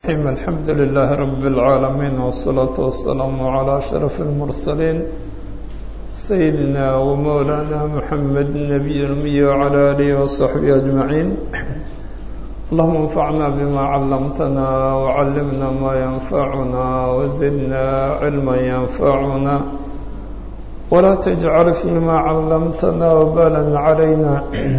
الرحيم الحمد لله رب العالمين والصلاة والسلام على أشرف المرسلين سيدنا ومولانا محمد النبي الأمي وعلى آله وصحبه أجمعين اللهم انفعنا بما علمتنا وعلمنا ما ينفعنا وزدنا علما ينفعنا ولا تجعل فيما علمتنا وبالا علينا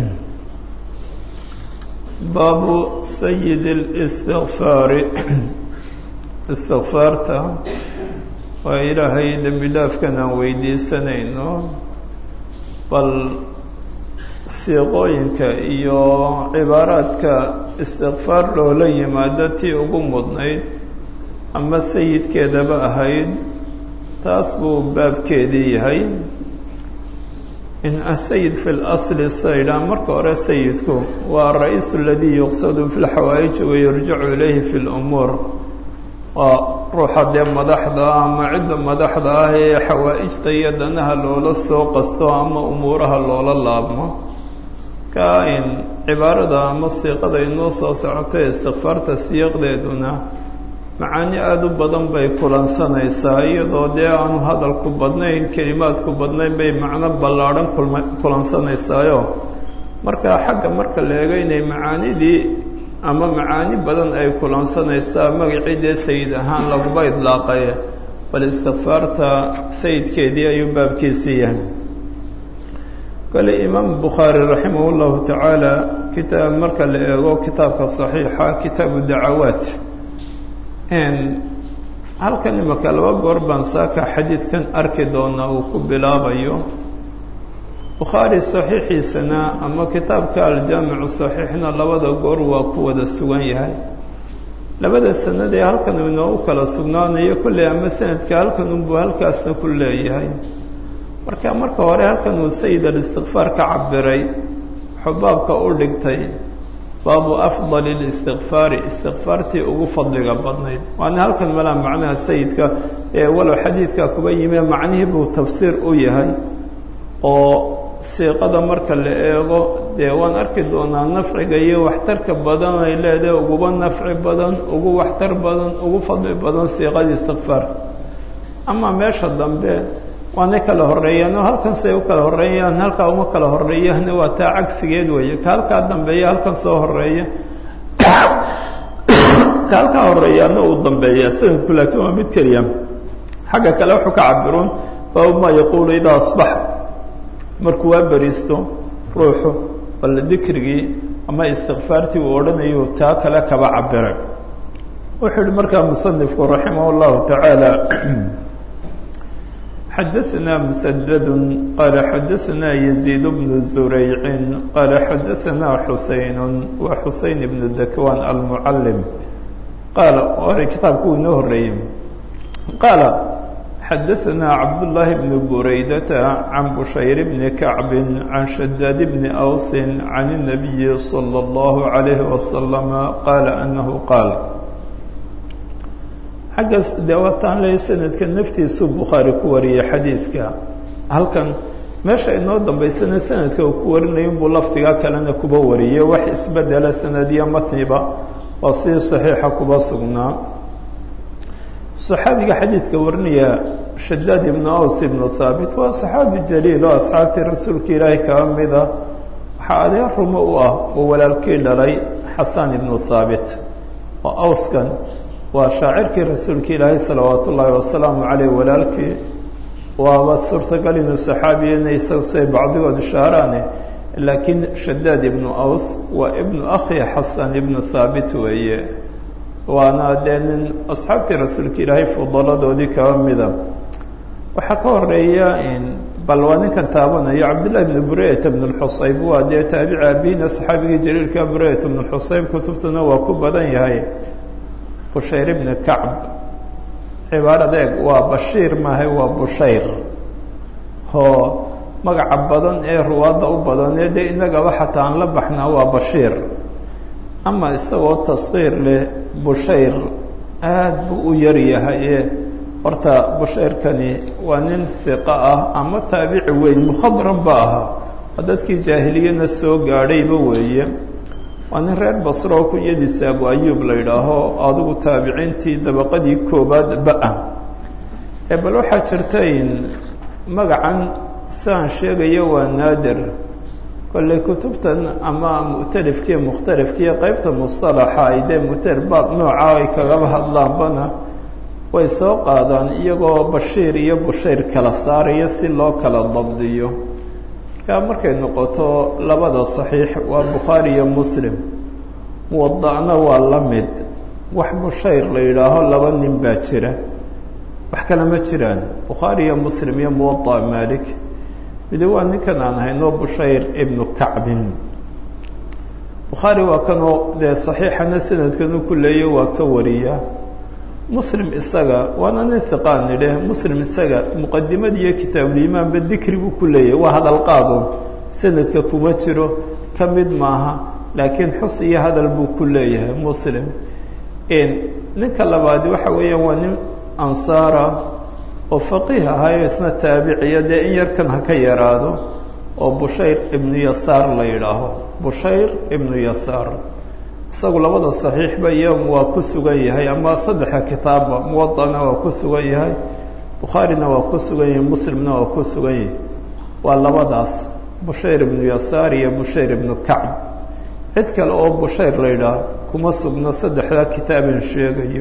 baabu sayid الاstikfaari istikfaarta waa ilaahay dembi dhaafkan aan weydiisanayno bal siiqooyinka iyo cibaaraadka istikfaar loola yimaado tii ugu mudnayd ama sayidkeedaba ahayd taas buu baabkeedii yahay in asayid fi اlasli saydhaa marka hore sayidku waa ara-iisu aladii yuqsadu fi lxawaaiji wayurjacu ilayhi fi lumuur waa ruuxa dee madaxda ama cidda madaxda ah ee xawaa-ijta iyo danaha loola soo qasto ama umuuraha loola laabmo ka in cibaarada ama siiqada inoo soo socotay istikfaarta siiqdeeduna macaani aada u badan bay kulansanaysaa iyadoo dee aanu hadalku badnayn kelimaadku badnayn bay macno ballaadhan kulma kulansanaysaayoo marka xagga marka la eego inay macaanidii ama macaani badan ay kulansanaysaa magacii dee sayid ahaan laguba idlaaqay bal istikfaarta sayidkeedii ayuu baabkiisii yahay kale imaam bukhaari raximah llahu tacaala kitaab marka la eego kitaabka saxiixa kitaabu dacawaat halkan imaka laba goor baan saaka xadiidkan arki doonaa uu ku bilaabayo bukhaari saxiixiisana ama kitaabka aljaamicu saxiixna labada goor waa ku wada sugan yahay labada sanad ee halkan uu inoogu kala sugnaanayo kolley ama sanadka halkan unbuu halkaasna ku leeyahay marka marka hore halkan uu sayid alistikfaar ka cabiray xubaabka u dhigtay baabu afdali listikfaari istikfaartii ugu fadliga badnayd waana halkan malaa macnaha sayidka ee walow xadiidka kuba yimie macnihii buu tafsiir u yahay oo siiqada marka la eego dee waan arki doonaa nafciga iyo waxtarka badan ay leedahay uguba nafci badan ugu waxtar badan ugu fadli badan siiqadii istikfaar ama meesha dambe waanay kala horeeyaanoo halkan say u kala horeeyaan halkaa uma kala horeeyahna waa taa cagsigeed weeye ka halkaa dambeeya halkan soo horeeya ka halkaa horeeyaana uu dambeeya sanadku laakiin waa mid keliya xagga kale wuxuu ka cabiruun baabu maa yaquulu idaa asbax markuu waa beriisto ruuxu bal dikrigii ama istikfaartii uu odhanayu taa kale kaba cabiray wuxuu yihi markaa musanifku raximah llahu tacaala xadaثna mسdd qal xadaثna يزيid بن زurayc qal xadaثna xuseyn wa xuseyn بن dakwan almcalm qaala hore kitaabku uu inoo horeeyey qaala xadaثna cabdالlahi بn buraydata can bushayr bn kacb can shadaad bn أws can النabiyi slى الlah عalيه وasلم qaala anahu qaal xaggaas dee waataan leeya sanadka naftiisuu bukhaari ku wariyey xadiidka halkan meesha inoo dambaysana sanadka uu ku warinayo inbuu lafdiga kalena kuba wariyey wax isbedela sanadiyo matniba waa sidii saxiixa kuba sugnaa saxaabiga xadiidka warinaya shadaad ibnu aws ibnu thaabit waa saxaabi jaliil oo asxaabtii rasuulka ilaahay kaba mida waxaa adeer rumo u ah oo walaalkii dhalay xasan ibnu thaabit oo awskan waa shaacirkii rasuulka ilaahay salawaat ullaahi wasalaamu caleyh walaalkii waaba suurtagal inuu saxaabiyena isagu siay bacdigood ishaaraane laakiin shadaad ibnu aws waa ibnu akhi xasan ibnu thaabit weeye waana dee nin asxaabtii rasuulka ilaahay fudaladoodii kaba mida waxaa ka horeeya bal waa ninkan taabanayo cabdillahi bnu bureyata bn lxusayb waa dee taabici abiina saxaabigii jaliilka bureyata bn lxusayb kutubtuna waa ku badan yahay bushayr ibni kacb cibaaradeeg waa bashiir maahay waa bushayr oo magaca badan ee ruwaadda u badanee dee inagaba xataa aan la baxnaa waa bashiir ama isagoo taskiir leh bushayr aad buu u yar yahaye horta bushayrkani waa nin hiqa ah ama taabici weyn mukhadram ba ahaa waa dadkii jaahiliyana soo gaadhayba weeye waa nin reer basro oo kunyadiisa abu ayuub la yidhaaho adigu taabiciintii dabaqadii koobaad ba-a ee bal waxaa jirta in magacan siaan sheegayo waa naadir kolley kutubtan ama mu'talifkiiyo mukhtalifkiiyo qeybta musalaxa ay dee mutar baab nooca ay kagaba hadlaanbana way soo qaadaan iyagoo bashiir iyo bushayr kala saaraya si loo kala dabdiyo markaa markay noqoto labada saxiix waa bukhaari iyo muslim muwada'na waa la mid wax bushayr la yidhaaho laba nin baa jira wax kale ma jiraan bukhaari iyo muslim iyo muwada'a malik midi waa ninkan aan hayno bushayr ibnu kacbin bukhaari waa kanoo dee saxiixana sanadkanu ku leeya waa ka wariya muslim isaga waana nin hiqaan nidhe muslim isaga muqadimada iyo kitaabulimaanba dikri buu ku leeyahay waa hadal qaado sanadka kuma jiro ka mid maaha laakiin xus iyo hadal buu ku leeyahay muslim ninka labaadi waxa weeyaan waa nin ansaara oo faqiih ahayo isna taabiciya dee in yarkan ha ka yaraado oo bushayr ibnu yasaar la yidhaaho bushayr ibnu yasaar isagu labada saxiixba iyo waa ku sugan yahay ama saddexa kitaabba muwadana waa ku sugan yahay bukhaarina waa ku sugan yahay muslimna waa ku sugan yahay waa labadaas bushayr ibnu yasaar iyo bushayr ibnu kacb cid kale oo bushayr la yidhaaho kuma sugno saddexdaa kitaabin sheegayo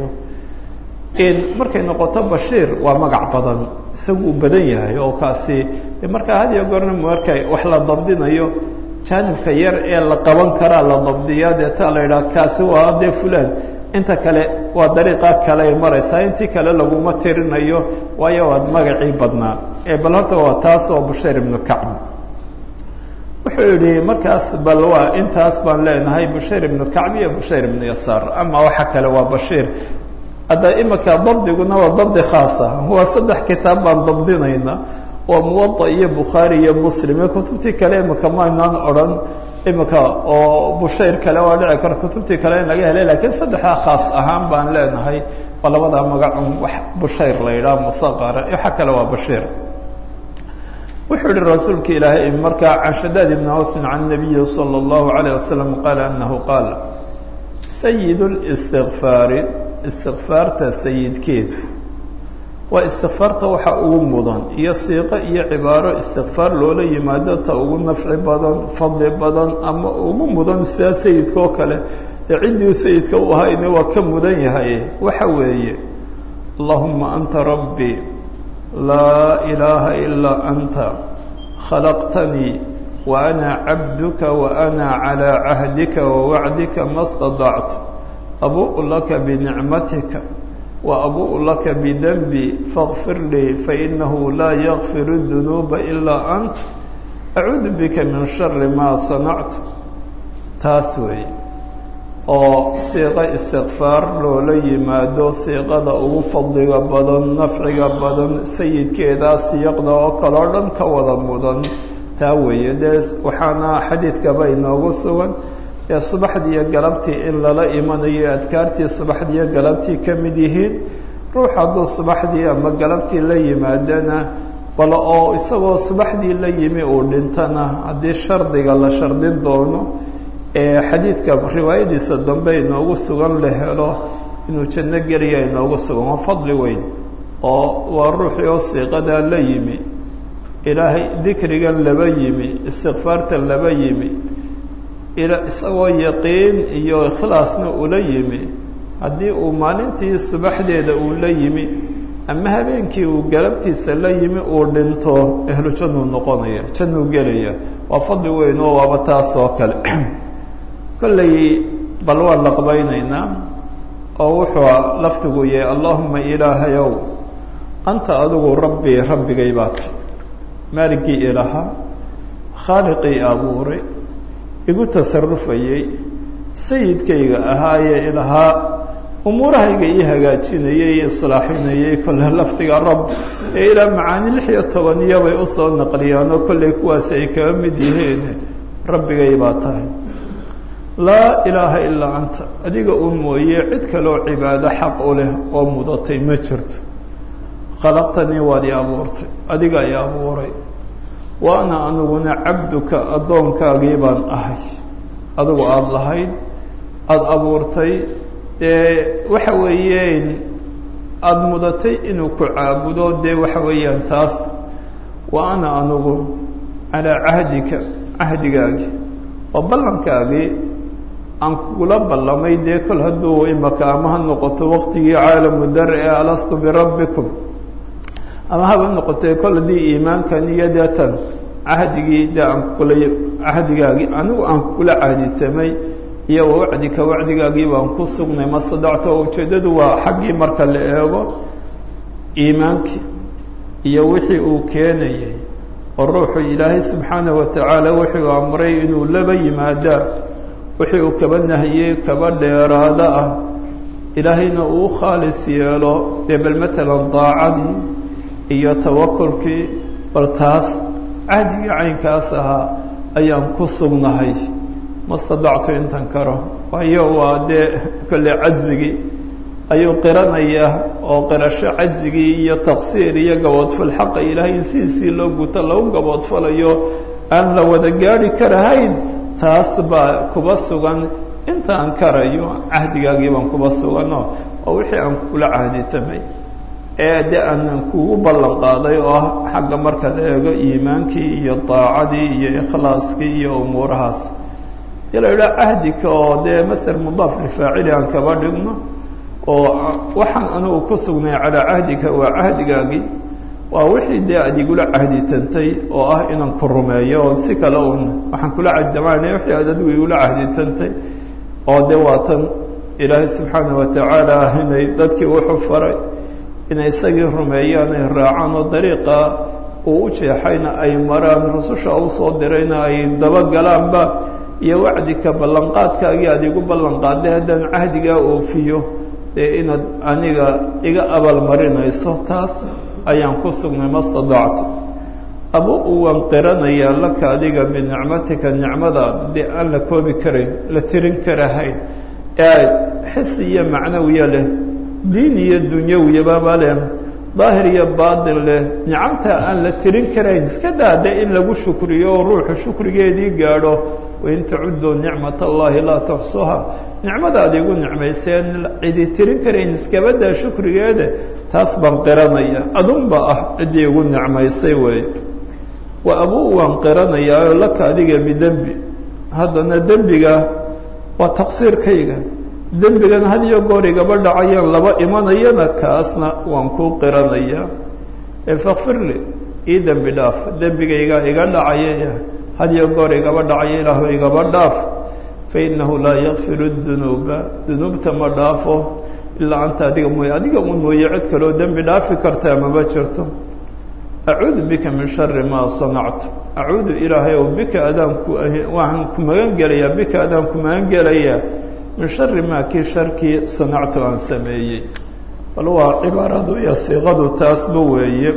markay noqoto bashiir waa magac badan isagu uu badan yahay oo kaasi markaa had iyo goorna markay wax la dabdinayo jaanibka yar ee la qaban karaa la dabdiyaa deetaa la yidhaha kaasi waa dee fulaan inta kale waa dariiqa kale ay maraysaa intii kale laguma tirinayo waayo waad magacii badnaa ee bal horta waa taas oo bushayr ibnu kacb wuxuu yidhi markaas bal waa intaas baan leenahay bushayr ibnu kacb iyo bushayr ibnu yasaar ama waxa kale waa bashiir hadda imika dabdiguna waa dabdi khaasa waa saddex kitaab baan dabdinayna waa muwada iyo bukhaari iyo muslim iyo kutubtii kale imika maynaan odhan imika oo bushayr kale waa dhici kara kutubtii kale in laga helay lakiin saddexdaa khaas ahaan baan leenahay waa labadaa magacun wax bushayr la yidhaha musaqara waxa kale waa bashiir wuxuu yihi rasuulka ilaahay markaa can shadaad ibni awsin can nabiyi salى اllahu alayه wasalam qaala anahu qaal sayid اlistikfaari istikfaarta sayidkeedu waa istikfaarta waxa ugu mudan iyo siiqo iyo cibaaro istikfaar loola yimaado ta ugu nafci badan fadli badan ama ugu mudan sidaa sayidka oo kale dee ciddii sayidka u ahayna waa ka mudan yahay waxa weeye allahuma anta rabbii laa ilaaha ilaa anta khalaqtanii wa ana cabduka wa ana calaa cahdika wa wacdika ma stadactu abuء laka bnicmatika وabuء laka bdnbi faغfir lii fainahu laa ykfir الdunuuba ilaa ant acuudu bika min shari ma sanactu taas weeye oo siiqo istikfaar loola yimaado siiqada ugu fadliga badan nafciga badan sayidkeedaa siyaqda oo kaleo dhan ka wada mudan taa weeye dee waxaana xadiidkaba inoogu sugan ee subaxdii iyo galabtii in lala imanayo adkaartii subaxdii iyo galabtii ka mid yihiin ruux hadduu subaxdii ama galabtii la yimaadana bal oo isagoo subaxdii la yimi uu dhintana haddii shardiga la shardin doono ee xadiidka riwaayadiisa dambe inoogu sugan la helo inuu janno geliya inoogu sugan waa fadli weyn oo waa ruuxii oo siiqadaa la yimi ilaahay dikrigan laba yimi istikfaartan laba yimi isagoo yaqiin iyo ikhlaasna ula yimi haddii uu maalintii subaxdeeda uu la yimi ama habeenkii uu galabtiisa la yimi uu dhinto ehlu jannuu noqonaya jannuu gelaya waa fadli weyn oo waaba taas oo kale kollay bal waan laqbaynaynaa oo wuxuu laftigu yahay allahuma ilaahayow anta adigu rabbii rabbigay baata maaligii ilaha khaaliqii abuuray igu tasarufayey sayidkayga ahaayee ilahaa umuurahayga ii hagaajinayey islaaxinayey kolle lafdiga rab ee ilaa macaani lix iyo tobaniya bay usoo naqliyaanoo kollay kuwaasi ay kaga mid yihiin rabbigay baa tahay laa ilaaha ilaa anta adiga un mooye cid kaleoo cibaado xaq u leh oo mudatay ma jirto khalaqtanii waad i abuurtay adiga i abuuray wa ana aniguna cabduka addoonkaagii baan ahay adigu aada lahayd aada abuurtay dee waxa weeyeen aada mudatay inuu ku caabudo dee waxa weeyaan taas wa ana anugu calaa cahdika cahdigaagi oo ballankaagii aan kugula ballamay dee kol hadduu imaka ama ha noqoto waqtigii caalamu dar ee alastu birabbikum ama haba noqotee kol haddii iimaankan iyo deetan cahdigii dee aan kula cahdigaagii anigu aan kula cahditamay iyo wa wacdika wacdigaagii baan ku sugnay mastadacto oo ujeeddadu waa xaggii marka la eego iimaankii iyo wixii uu keenayay oo ruuxu ilaahay subxaanahu watacaala wuxuu amray inuu laba yimaadaa wixii uu kaba nahiyey kaba dheeraado ah ilaahayna uu khaalis yeelo dee bal matalan daacadii iyo tawakulkii bal taas cahdigii caynkaas ahaa ayaan ku sugnahay mastadactu intan karo waayo waa dee kolle cajzigii ayuu qiranayaa oo qirasho cajzigii iyo taqsiir iyo gaboodfal xaqa ilaahay in sidiisii loo guto lagu gaboodfalayo aan la wada gaari karahayn taas baa kuba sugan intaan karayo cahdigaagii baan kuba sugano oo wixii aan kula cahditamay ee de aanan kugu ballan qaaday oo ah xagga marka la eego iimaankii iyo daacadii iyo ikhlaaskii iyo umuurahaas dee la idhaha cahdika oo dee maser mudaaf lifaacili aan kaba dhigno oo waxaan anugu ku sugnay calaa cahdika waa cahdigaagii waa wixii dee aad igula cahditantay oo ah inaan ku rumeeyo oo si kale un waxaan kula cahdamaana wixii aad adigu igula cahditantay oo dee waa tan ilaahay subxaana watacaala inay dadkii wuxuu faray inay isagii rumeeyaan ay raacaan oo dariiqa uu u jeexayna ay maraan rususha u soo dirayna ay dabagalaanba iyo wacdika ballanqaadkaagii aad igu ballanqaaday haddaan cahdigaa oofiyo dee inaad aniga iga abaalmarinayso taas ayaan ku sugnay mastadactu aba uwan qiranayaa laka adiga binicmatika nicmadaada dee aan la koobi karayn la tirin karahayn ee xisi iyo macnawiya leh diin iyo dunyawiyababa leh daahir iyo baatin leh nicamta aan la tirin karayn iska daade in lagu shukriyo oo ruuxu shukrigeedii gaadho wain tacudduu nicmat allahi laa tuxsuha nicmadaad igu nicmayseen cidi tirin karayn iskabadaa shukrigeeda taas baan qiranaya adunba ah ciddii igu nicmaysay weeye wa abuu waan qiranayaa laka adiga bidembi haddana dembiga waa taqsiirkayga dembigan had iyo goor igaba dhacayaan laba imanayana kaasna waan kuu qiranayaa efakfirli ii dembi dhaaf dembigaygaa iga dhacaya had iyo goor igaba dhacaya ilaahu igaba dhaaf fainahu laa yakfiru dunuuba dunuubta ma dhaafo ilaa anta adiga mooye adiga un mooye cid kaloo dembi dhaafi kartaa mama jirto acuudu bika min shari maa sanactu acuudu ilaahay ow bika adaanku waxaan ku magan gelayaa bika adaan ku magan gelayaa min shari maa kii sharkii sanactu aan sameeyey bal waa cibaaradu iyo siiqadu taasba weeye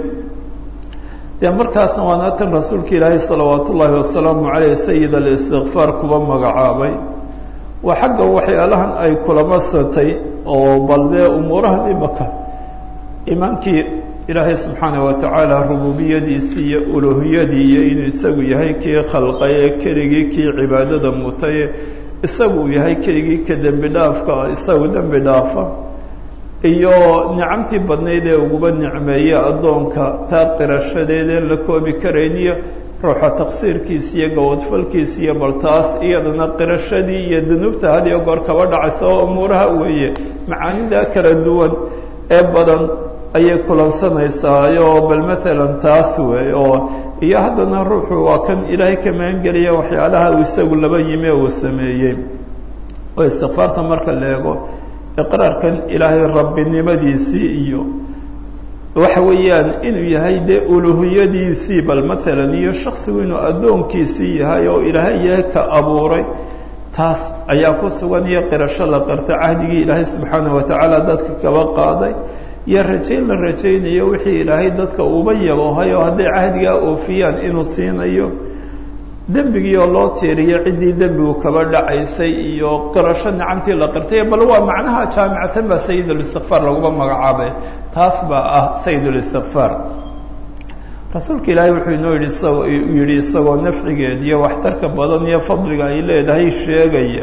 dee markaasna waana tan rasuulka ilaahay salawaat ullaahi wasalaamu caleyh sayid alistikfaar kuba magacaabay waa xagga waxyaalahan ay kulama satay oo bal dee umuurahan imaka iimaankii ilaahay subxaanah watacaala rububiyadiisii iyo uluhiyadii iyo inuu isagu yahay kii khalqay ee keligii kii cibaadada mutay isagu uu yahay keligii ka dembi dhaafka isagu dembi dhaafa iyo nicamtii badnayd ee uguba nicmeeye addoonka taa qirashadeedeen la koobi karayn iyo ruuxa taqsiirkiisa iyo gawadfalkiisa iyo baltaas iyadana qirashadii iyo dunuubta had iyo goor kaba dhacaysa oo umuuraha weeye macaanida kala duwan ee badan ayay kulansanaysaa oo bal matalan taas wey oo iyo haddana ruuxu waa kan ilaahay ka magangeliya waxyaalaha uu isagu laba yimi ee uu sameeyey oo istikfaarta marka la eego iqraarkan ilaahay rabbinimadiisii iyo waxa weeyaan inuu yahay dee uluhiyadiisii bal matalan iyo shaksigu inuu addoonkiisii yahay oo ilaahay yahay ka abuuray taas ayaa ku sugan iyo qirasho la qirta cahdigii ilaahay subxaanah watacaala dadka kaba qaaday iyo rajayn la rajaynayo wixii ilaahay dadka uba yaboohay oo hadday cahdigaa oofiyaan inuu siinayo dembigii oo loo tiiriyo ciddii dembigu kaba dhacaysay iyo qirasho nicamtii la qirtay bal waa macnaha jaamicatan baa sayid ulistikfaar laguma magacaabay taas baa ah sayid ulistikfaar rasuulka ilaahay wuxuu inoo yidhi isagoo yidhi isagoo nafcigeed iyo waxtarka badan iyo fadliga ay leedahay sheegaya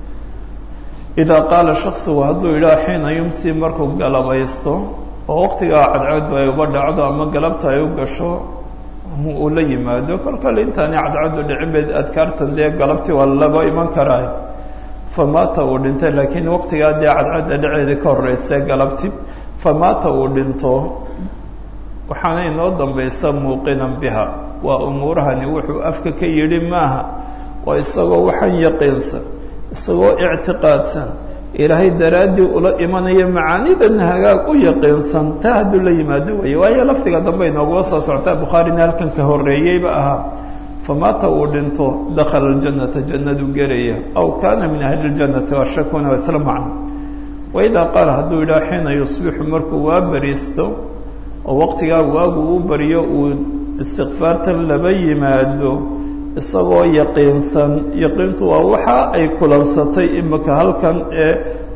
idaa qaala shaksigu hadduu yidhaha xiina yumsi markuu galabaysto oo waqtigaa cadceedu ay uba dhacdo ama galabta ay u gasho uu la yimaado kol kale intaani cadceedu dhicin bay adkaartan dee galabtii waa laba iman karaa famaata uu dhintay laakiin waqtigaa dee cadceedda dhaceeda ka horeysa galabti famaata uu dhinto waxaana inoo dambaysa muuqinan biha waa umuurahani wuxuu afka ka yidhi maaha waa isagoo waxaan yaqiinsan isagoo ictiqaadsan ilaahay daraaddii ula imanaya macaanidan hagaag u yaqiinsan taa hadduu la yimaado weeye waayo lafdiga dambe inoogula soo socotaa bukhaarina halkan ka horreeyeyba ahaa famaata uu dhinto dakhala aljannata jannadu gelaya aw kaana min ahli ljannati washakuna waa isla macno waidaa qaala hadduu yidhaha xiina yusbixu markuu waa bariisto oo waqtigaa waagu u baryo uu istikfaartan laba yimaado isagoo yaqiinsan yaqiintu waa waxa ay kulansatay imika halkan ee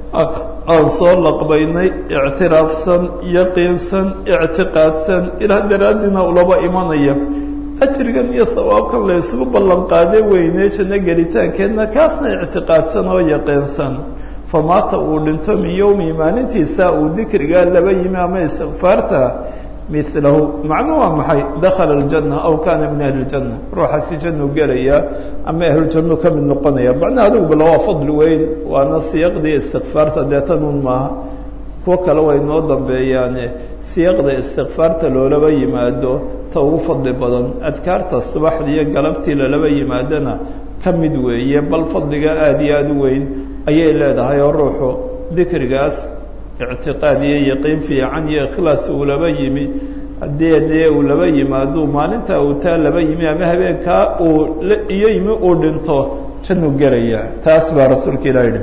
aan soo laqbaynay ictiraafsan yaqiinsan ictiqaadsan ilaah daraaddiina ulaba imanaya ajrigan iyo hawaabkan la isugu ballan qaade weynee janno gelitaankeedna kaasna ictiqaadsan oo yaqiinsan famaata uu dhinto min yowmi maalintiisa uu dikrigaa laba yimi ama istikfaarta milahu macnuu waa maxay dakhala aljanna aw kaana min ahli ljanna ruuxaasi jannuu gelaya ama ahlujannu ka mid noqonaya macnaha adiguba waa fadli weyn waana siyaqdii istikfaarta deetanuun maaha kuwo kale way noo dambeeyaane siyaqda istikfaarta loolaba yimaado ta ugu fadli badan adkaarta subaxdii iyo galabtii lalaba yimaadona ka mid weeye bal fadliga aada iyo aada u weyn ayay leedahay oo ruuxu dikrigaas ictiqaad iyo yaqiin fiican iyo ikhlaas uu laba yimi haddii dee uu laba yimaado maalintaa uu taa laba yimi ama habeenkaa uu iyo yimi uu dhinto jannuu gelaya taas baa rasuulka ilah yihi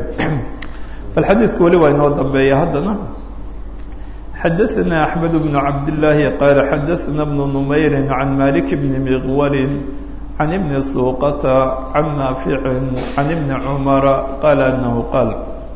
bal xadiidku weli waa inoo dambeeya haddana xadaثna أحmed بن cabd الlaahi qaala xadaثna بن نmayri عan malik bn miqwali عan ibni suuqata can naafici can ibni cumara qaala anahu qaal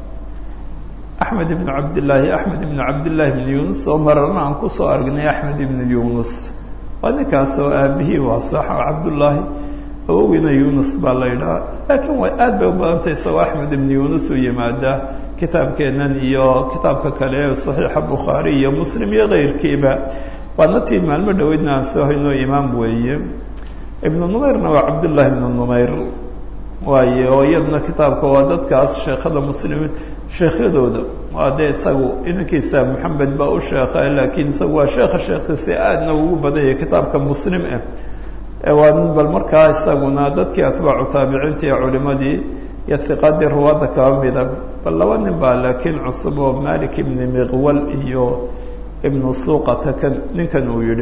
axmed ibn cabdillaahi axmed ibn cabdillaahi ibn yunus oo mararna aan kusoo aragnay axmed ibn yunus waa ninkaas oo aabihii waa sax cabdullaahi awowgiina yunus baa la yidhaha laakiin way aad bay u badantay isagoo axmed ibn yunus u yimaadaa kitaabkeennan iyo kitaabka kale ee saxiixa bukhaari iyo muslim iyo keyrkiiba waana tii maalmo dhoweydna aan soo hayno imaam weeye ibnu numayrna waa cabdullaahi ibnu numayr waaye oo iyadna kitaabka waa dadkaas sheekhada muslimiin sheekhyadooda waa dee isagu inankiisa maxamed baa u sheekha laakiin isagu waa sheekha sheekhiisa aadna ugu badanyay kitaabka muslim ah ee waa nin bal markaa isaguna dadkii atbaacu taabiciinta iyo culimadii iyo hiqaadii ruwaadda kaba mida bal laba nin baa laakiin cusub oo malik ibni miqwal iyo ibnu suuqata kan ninkan uu yidhi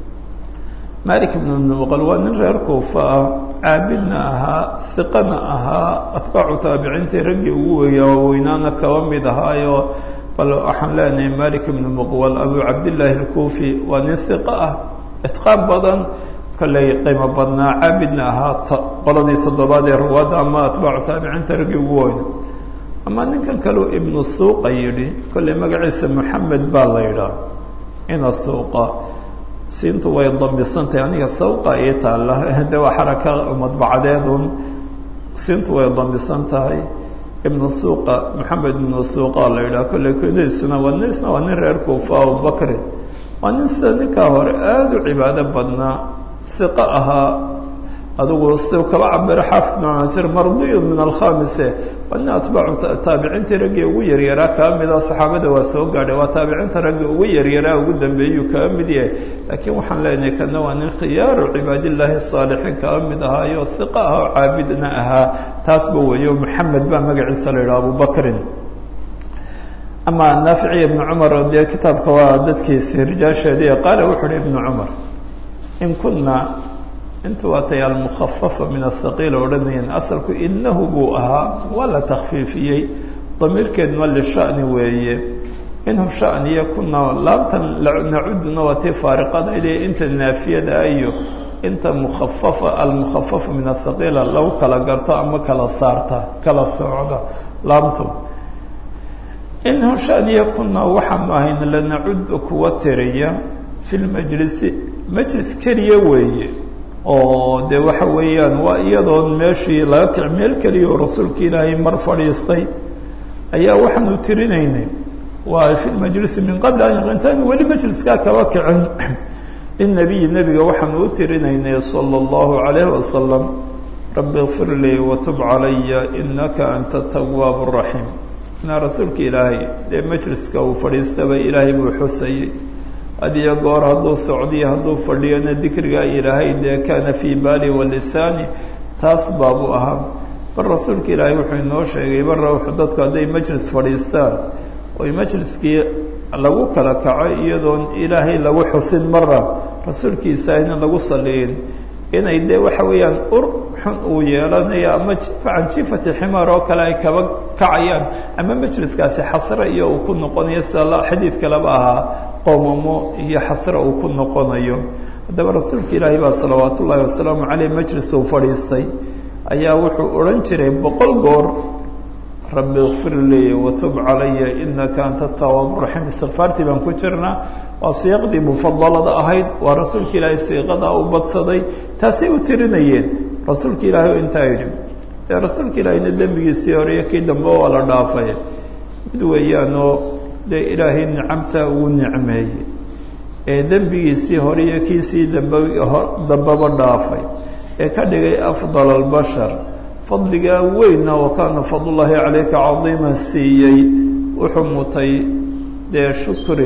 malik ibnu miqwal waa nin reer kuufa ah caabidna ahaa hiqana ahaa atbaacu taabiciintii raggii ugu weya weynaana kaba mid ahaayo bal waxaan leenahay malik ibnu muqwal abu cabdillaahi alkuufi waa nin hiqa ah itqaan badan kolley qiimo badnaa caabidna ahaa qoladii toddobaad ee ruwaadda ama atbaacu taabiciinta raggii ugu weyna ama ninkan kaleu ibnu suuqa yidhi kolley magaciisa moxamed baa la yidhaah ina suuqa siintu way damisantahay aniga sawqa ii taalla de waa xaraka madbacadeedun siintu way damisan tahay ibnu suuqa maxamed ibnu suuqa la yidhaha kolley kunadiisna waa nisna waa nin reer kuufa abubakri waa nin sida ninkaa hore aada u cibaado badnaa hiqo ahaa adigu si kaba cabiro xaafid ibn majir mardiyun min alkhamise waa nin atbaacu taabiciintii raggii ugu yaryaraa kaa mida saxaabada waa soo gaadhay waa taabiciinta raggii ugu yaryaraa ugu dambeeyuu kaa mid yahay laakiin waxaan leenahay kana waa nin khiyaaru cibaadillaahi saalixiin kaa mid ahaayo hiqa ah oo caabidna ahaa taasba weeyo maxamed baa magaciisa la yidhaha abubakrin ama naaficiya ibnu cumar dee kitaabka waa dadkiisi rijaasheedii qaala wuxu uhi ibnu cumar in kuna inta waatay almukhafafa min ahaqiila odhanayeen asalku inahu buu ahaa waa la takfiifiyey damiirkeeduna lishani weeye inhu shaniya kuna laabtan nacuduna waa tii faariqadayde inta naafiyada iyo inta mukhafafa almukhafafa min ahaqiila lagu kala garto ama kala saarta kala socda laabtu inhu shaniya kuna waxaanu ahayn lanacudu kuwa tiriya fi lmajlisi majlis keliya weeye oo de waxa weeyaan waa iyadoon meeshii laga kic meel keliya oo rasuulka ilaahay mar fadhiistay ayaa waxaanu tirinaynay waa fi lmajlisi min qabli an intaanu weli majliskaa kaba kicin linabiyi nebiga waxaanu u tirinaynay sala allahu calayhi wasalam rabbi kfir lii watub calaya inaka anta tawaabu raxiim inaa rasuulka ilaahay dee majliska uu fadhiistaba ilaahay buu xusayey hadiyo goor hadduu socdiyo hadduu fadhiyona dikrigaa ilaahay dee kaana fii baali walisaani taas baabuu ahaa bal rasuulka ilaahay wuxuu inoo sheegay barra wuxuu dadku hadday majlis fadhiistaan oy majliskii lagu kala kaco iyadoon ilaahay lagu xusin mara rasuulkiisa aynan lagu saliyin inay dee waxa weeyaan ur xun uu yeelanayo ama jifa can jifati ximaar oo kale ay kaba kacayaan ama majliskaasi xasre iyo uu ku noqonayo sida xadiid kaleba ahaa qoomamo iyo xasre uu ku noqonayo haddaba rasuulka ilaahay baa salawaat ullaahi wasalaamu caleyh majlis uu fadhiistay ayaa wuxuu odhan jiray boqol goor rabbi kfir lii watub calaya inaka anta tawaabu raxiim istikfaartii baan ku jirnaa waa siiqdii mufadalada ahayd waa rasuulka ilaahay siiqadaa u badsaday taasay u tirinayeen rasuulka ilaahay oo intaa yidhi dee rasuulka ilaahayna dembigiisii hore iyo kii dambe waa la dhaafay mid weeyaanoo dee ilaahay nicamta uu nicmeeyey ee dembigiisii hore iyo kiisii dambe dambeba dhaafay ee ka dhigay afdal albashar fadligaa weyna wa kaana fadlullaahi calayka cadiima siiyey wuxuu mutay dee shukri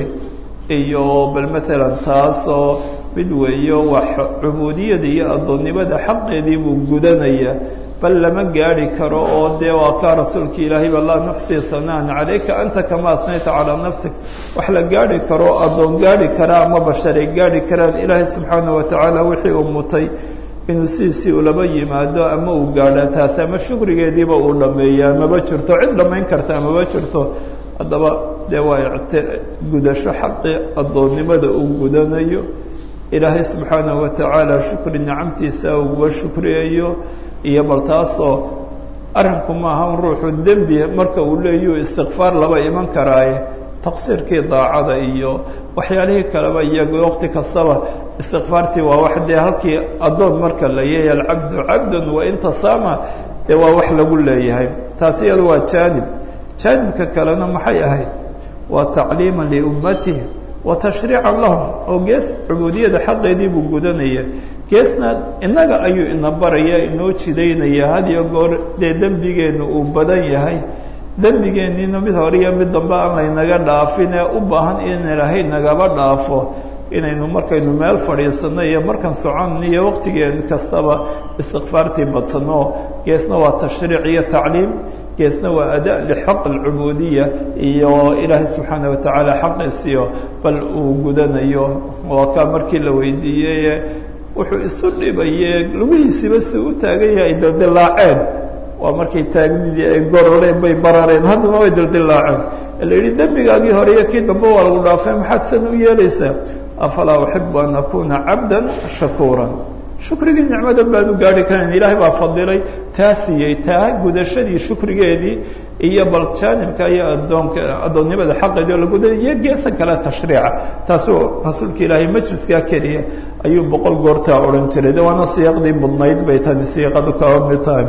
iyo bal matalan taasoo mid weeyo wax cubuudiyada iyo addoonnimada xaqeedii buu gudanaya bal lama gaadhi karo oo dee waa kaa rasuulka ilaahay ba laa nuxsi hanaan calayka anta kama asnayta calaa nafsik wax la gaadhi karo addoon gaadhi karaa ama basharay gaadhi karaan ilaahay subxaana wa tacaala wixii uu mutay inuu sidiisii ulaba yimaado ama uu gaadha taasi ama shukrigeediiba uu dhameeyaa maba jirto cid dhammayn karta maba jirto haddaba dee waa icti gudasho xaqii addoonnimada uu gudanayo ilaahay subxaanahu wa tacaala shukri nicamtiisa uguba shukriyayo iyo bal taasoo arrinku maaha un ruuxu dembi marka uu leeyu istikfaar laba iman karaaye taqsiirkii daacada iyo waxyaalihii kaleba iyago waqti kastaba istikfaartii waa wax dee halkii addoon marka la yahay alcabdu cabdun wain tasaama dee waa wax lagu leeyahay taasi iyadu waa jaanib jaanibka kalena maxay ahayd waa tacliima liummatihi wa tashriican lahum oo gees cubuudiyada xaqeedii buu gudanaya geesna innaga ayuu ina baraya inoo jidaynaya had iyo goor dee dembigeennu uu badan yahay dembigeenniina mid hore iyo mid dambe aan laynaga dhaafin ee u baahan in ilaahay nagaba dhaafo inaynu markaynu meel fadhiisanno iyo markan socon iyo waqtigeen kastaba istikfaartii badsanno geesna waa tashriic iyo tacliim geesna waa ada lixaq alcubuudiya iyo ilaahay subxaana wa tacaala xaqiisiyo bal uu gudanayo waa kaa markii la weydiiyey wuxuu isu dhibaye lugihiisiba si u taagan yahay dildilaaceen waa markay taagnidii ay gororeen bay barareen haddana way dildilaaceen la yidhi dembigaagii hore iyo kii dambe waa lagu dhaafay maxaad san u yeelaysaa afalaa uxibu an akuna cabda shakuuran shukrigii nicmadan baanu gaari karayn ilaahay baa fadilay taa siiyey taa gudashadii shukrigeedii iyo bal jaanibka iyo adoonka addoonnimada xaqeedii oo la guday iyo geesa kale tashriica taasuu rasuulka ilaahay majliskaa keliya ayuu boqol goortaa odhan jiray de waana siiqdii mudnayd bay tani siiqadu kaba mid tahay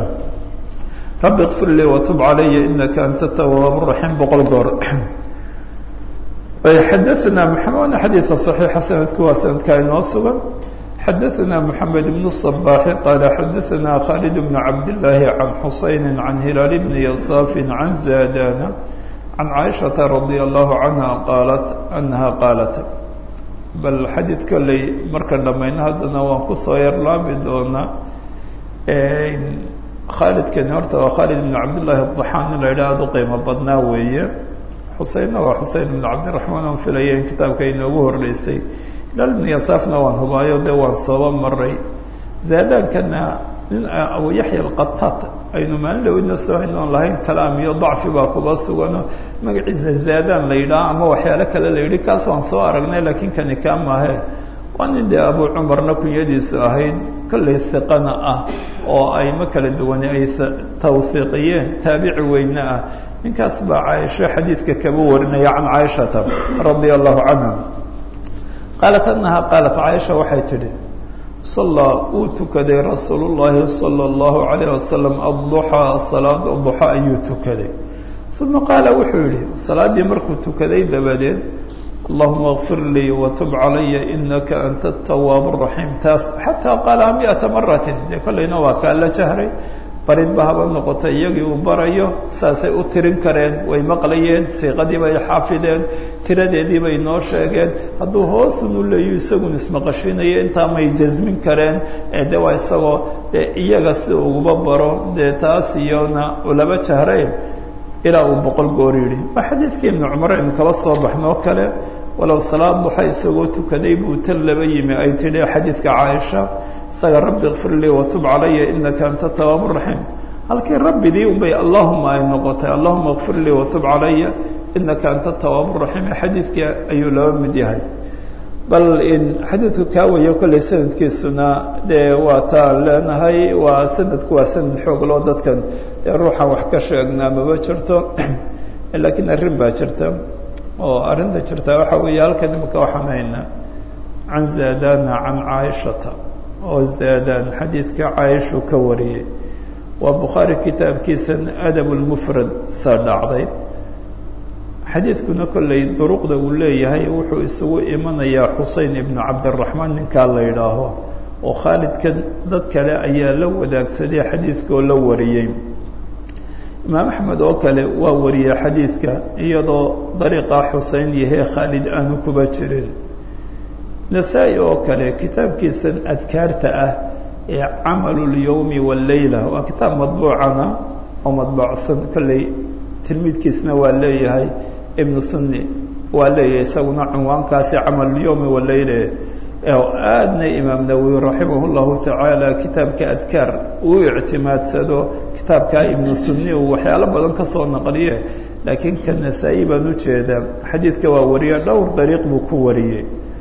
rabbi kfir lii watub calaya inaka anta tawaab raxiim boqol goor xadaثna mxamed xadiidka صaxiixa sanadku waa sanadka inoo sugan xadaثna mحamed بن الصباح qال xadaثna khالد بن cabd اللahi عan xuseyn عan hilaal بn yaصاf عan زاdاna عan caiشhaةa رadي الlaه عanهa qaalat أnaha qaalat bal xadiid kolley marka dhamayno haddana waan kusoo yarlaami doonaa khaalidkani horta waa khaalid بn cabd لlahi الضaxaan in la yidhah aad u qiimo badnaa weeye xuseynna waa xuseyn ibn cabdiraxmaan aan filaya in kitaabka inoogu horreysay hilaal ibnu yasaafna waan hubaayo dee waan sooba maray zaadaankana nin abu yaxya alqataat aynu maalin dhawidna soo haynoon lahayn kalaam iyo dacfi baa kuba sugano magaciisa zaadaan la yidhaha ama waxyaalo kale la yidhi kaas waan soo aragnay laakiin kani kaa maahe waa nin dee abu cumarna kunyadiisu ahayd kollay hiqana ah oo ayma kala duwani ay tawhiiqiyeen taabici weyne ah ninkaas baa caaisho xadiidka kaba warinaya can caaishata radia allahu canha qaalat annaha qaalat caaisha waxay tidhi sallaa uu tukaday rasuulu llaahi sala allahu calayh wasalam adduxaa salaada duxa ayuu tukaday uma qaala wuxuu yidhi salaaddii markuu tukaday dabadeed allahuma kfir lii watub calaya inaka anta atawaab araxiim taas xataa qaalaha miata maratin dee kollayna waa kaa la jahray baridba haba noqota iyagii uu barayo saasay u tirin kareen way maqlayeen siiqadii bay xaafideen tiradeedii bay noo sheegeen hadduu hoosunu leeyu isagun ismaqashiinaya intaa may jasmin kareen ee de waa isagoo dee iyaga si uguba baro dee taas iyona ulaba jahray ilaa uu boqol goor yidhi waa xadiidkii ibnu cumar aynu kaba soo baxnoo kale walow salaad duxa isagoo tukaday buu tan laba yimi ay tidhi xadiidka caaisha isaga rabbi kfir lii watub calaya inaka anta tawaab raxiim halkii rabbidii unbay allahuma ay noqotay allahuma kfir lii watub calaya inaka anta tawaab raxiim xadiidkii ayuu laba mid yahay bal in xadiidku kaa wayo kollay sanadkiisuna dee waa taan leenahay waa sanadku waa sanad xoog loo dadkan dee ruuxan wax ka sheegnaa maba jirto laakiin arrin baa jirta oo arrinta jirta waxa weeye halkan imika waxaan haynaa can zaadana can caaishata oo zaadaan xadiidka caaishu ka wariyey waa bukhaari kitaabkiisan adab lmufrad saa dhacday xadiidkuna kollay duruqda uu leeyahay wuxuu isugu imanayaa xusein ibnu cabdiraxmaan ninkaa la yidhaaho oo khaalidkan dad kale ayaa la wadaagsaday xadiidkaoo la wariyey imaam axmed oo kale waa wariyey xadiidka iyadoo dariiqa xusein yahee khaalid aanu kuba jirin nasaa-i oo kale kitaabkiisan adkaarta ah ee camalu lyowmi walleyla waa kitaab madbuucana oo madbuucsan kolley tilmiidkiisna waa leeyahay ibnu sunni waa leeyahay isaguna cunwaankaasi camalulyowmi walleyla oo aadna imaam nawowi raximah llahu tacaala kitaabka adkaar uu ictimaadsado kitaabkaa ibnu sunni uu waxyaalo badan ka soo naqliye laakiin ka nasaa-i baan ujeedaa xadiidka waa wariye dhowr dariiq buu ku wariyey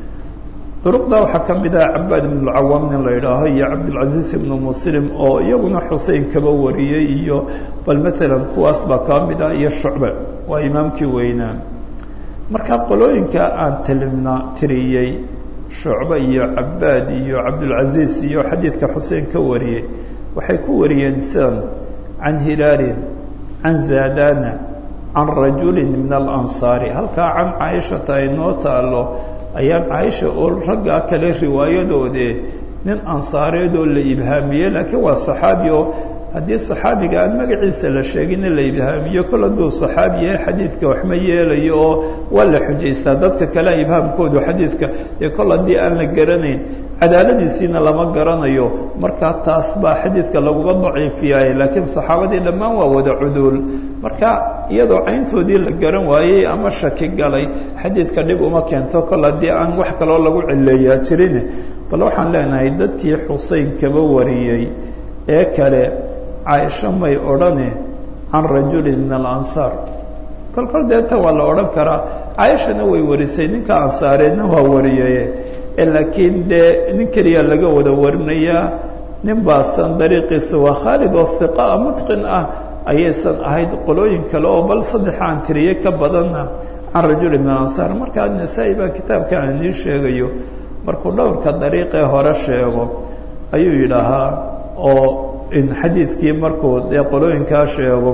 duruqda waxaa ka mid ah cabaad ibn lcawaam nin la yidhaaho iyo cabdilcaziiz ibnu muslim oo iyaguna xusein kaba wariyey iyo bal matalan kuwaas baa kaa mid ah iyo shucbe waa imaamkii weynaa marka qolooyinka aan tilimna tiriyey shucbe iyo cabaad iyo cabdilcaziiz iyo xadiidka xusein ka wariyey waxay ku wariyeen sidan can hilaalin can zaadana can rajulin min alansaari halkaa can caaishata ay noo taalo ayaan caaisha oo raggaa kale riwaayadoode nin ansaareedoo la ibhaamiyey laakiin waa saxaabi oo haddii saxaabiga aan magaciisa la sheegina la ibhaamiyo kol hadduu saxaabi yahay xadiidka waxma yeelayo oo waa la xujaystaa dadka kale ibhaamkoodu xadiidka dee kol haddii aan la garanayn cadaaladiisiina lama garanayo markaa taas baa xadiidka laguma daciifiyaay laakiin saxaabadii dhammaan waa wada cuduul marka iyadoo cayntoodii la garan waayey ama shaki galay xadiidka dhib uma keento kol haddii aan wax kaloo lagu cileeyaa jirin bal waxaan leenahay dadkii xusein kaba wariyey ee kale caaisho may odhane can rajulin min alansaar kol kol deeta waa la odhan karaa caaishana way warisay ninka ansaareedna waa wariyey laakiin dee nin keliya laga wada warinayaa nin baasan dariiqiisa waa khaalid oo hiqaa mutqin ah ayaysan ahayd qolooyin kale oo bal saddex aan tiriye ka badanna can rajuli min alansaar markaa nasaa-i baa kitaabka aan idiin sheegayo markuu dhowrka dariiqee hore sheego ayuu yidhaahaa oo in xadiidkii markuu dee qolooyinkaa sheego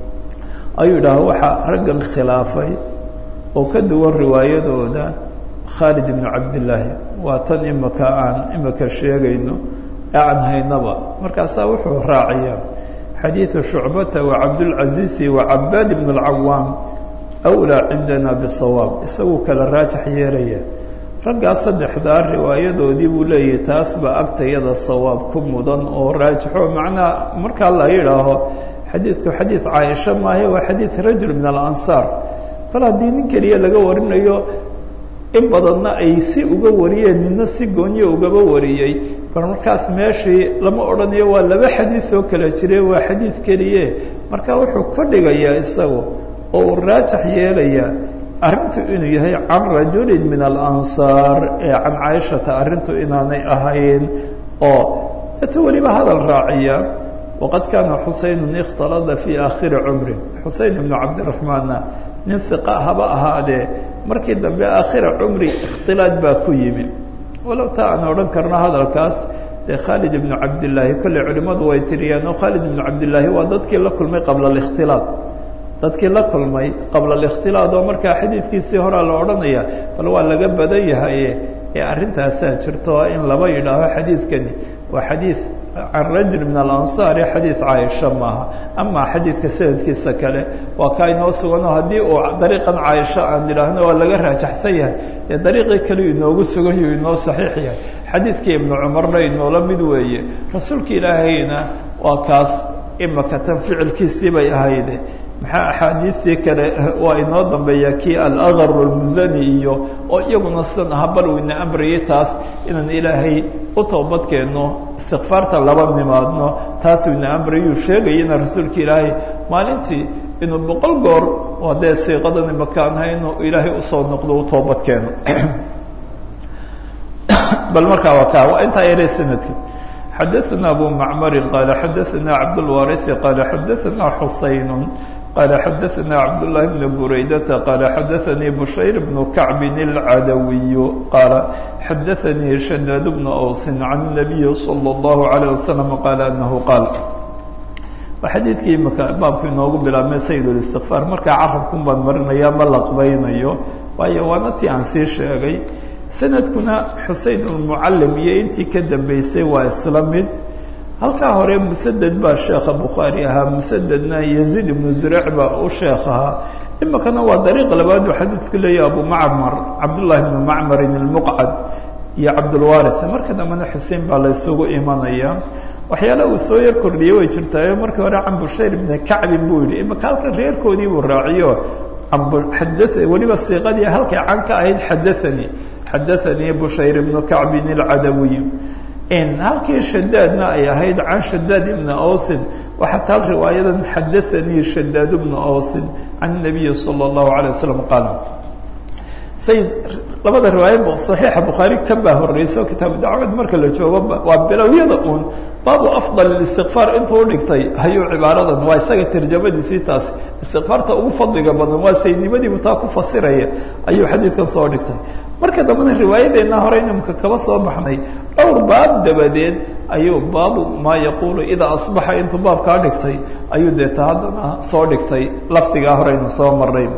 ayuu yidhahaa waxaa raggan khilaafay oo ka duwan riwaayadooda khaalid ibnu cabdillaahi waa tan imika aan imika sheegayno ee aan haynaba markaasaa wuxuu raaciyaa xadiidu shucbata wa cabdulcaziizi wa cabaad ibn alcawaam awlaa cindana bisawaab isaguu kala raajax yeelaya raggaa saddexdaa riwaayadoodii buu leeyahay taas baa agtayada sawaab ku mudan oo raajixo macnaa markaa la yidhaaho xadiidku xadiid caaisha maahe waa xadiid rajul min alansaar kol haddii nin keliya laga warinayo in badanna ay si uga wariyeen nina si goonyo ugaba wariyey bal markaas meeshii lama odhanayo waa laba xadiid oo kala jire waa xadiid keliye marka wuxuu ka dhigayaa isagu oo uu raajax yeelayaa arrintu inuu yahay can rajulin min alansaar ee can caaishata arrintu inaanay ahayn oo eto weliba hadal raaciya waqad kaana xuseynun ikhtalada fii aakhiri cumri xusein ibnu cabdiraxmaanna nin hiqa haba ahaadee markii dambe aakhira cumri ikhtilaad baa ku yimi walow taa aan odhan karno hadalkaas dee khaalid ibnu cabdillaahi kolley culimmadu way tiriyaan oo khaalid ibnu cabdillaahi waa dadkii la kulmay qabla alikhtilaad dadkii la kulmay qabla alikhtilaad oo markaa xadiidkiisii horaa la odhanaya bal waa laga badan yahaye ee arrintaasaa jirto in laba yidhaaho xadiidkani waa xadiid can rajul min alansaari xadiid caaisha maaha ama xadiidka sanadkiisa kale waa kaa inoo suganoo haddii uu dariiqan caaisha aan idhaahno waa laga raajaxsan yahay dee dariiqii kale inoogu sugan yahu inoo saxiix yahay xadiidkii ibnu cumarna inoola mid weeye rasuulka ilaahayna waa kaas imaka tan ficilkiisii bay ahayde maxaa axaadiistii kale waa inoo dambeeya kii alaqar almusani iyo oo iyaguna sidan aha bal uu ina amrayay taas inaan ilaahay u toobadkeenno istikfaarta laba nimaadno taasuu ina amrayuu sheegayana rasuulka ilaahay maalintii inuu boqol goor oo dee siiqadan imakaanha inuu ilaahay usoo noqdo u toobadkeeno bal markaa waa ka waa intaa yare sanadki xadaثna abu macmari qaala xadaثna cabdاlwariثi qaala xadaثna xusayn qaala xadaثna cabdالlahi bn buraydata qaala xadaثanii bushayr bnu kacbin اlcadawiyu qaala xadaثanii shadaad bnu awsin can الnabiyi salى اllahu عalيه wasalam qaala anahu qaal waa xadiidkii imaka baabku inoogu bilaabmay sayid اlistikfaar markaa carabkun baan marinaya ma laqbaynayo waayo waana tii aan sii sheegay sanadkuna xusein almucallim iyo intii ka dambeysay waa isla mid halkaa hore musaded baa sheekha bukhaari ahaa musadedna yaziid ibnu zureyc baa u sheekh ahaa imikana waa dariiq labaad uu xadiidku leeyahy abu macmar cabdullahi bnu macmarin ilmuqcad iyo cabdulwaris marka dambena xusein baa la ysugu imanaya waxyaala uu soo yar kordhiyey way jirtaayo markii hore can bushayr ibni kacbin buu yidhi imika halkan reerkoodii buu raaciyo weliba siiqadii halkay can ka ahayd xadaanii xadaanii bushayr ibnu kacbin alcadawiy halkii shadaadna ay ahayd can shadaad ibni awsin waxaa taal riwaayadan xadaanii shadaad bnu awsin can nabiyi sala اllahu alay wasalam qaal sayid labada riwaaya saxiixa bukhaari ka baa horeyso kitaabu dacwad marka la joogo waa bilowyada uun baabu afdal istikfaar intuu udhigtay hayuu cibaaradan waa isaga tarjamadiisii taasi istikfaarta ugu fadliga badan waa saydnimadiibu taa ku fasiraya ayuu xadiidkan soo dhigtay marka dambena riwaayadeenna hore inimka kaba soo baxnay dhowr baab dabadeed ayuu baabu maa yaquulu idaa asbaxa intuu baabkaa dhigtay ayuu deeta haddana soo dhigtay lafdigaa horeynu soo maray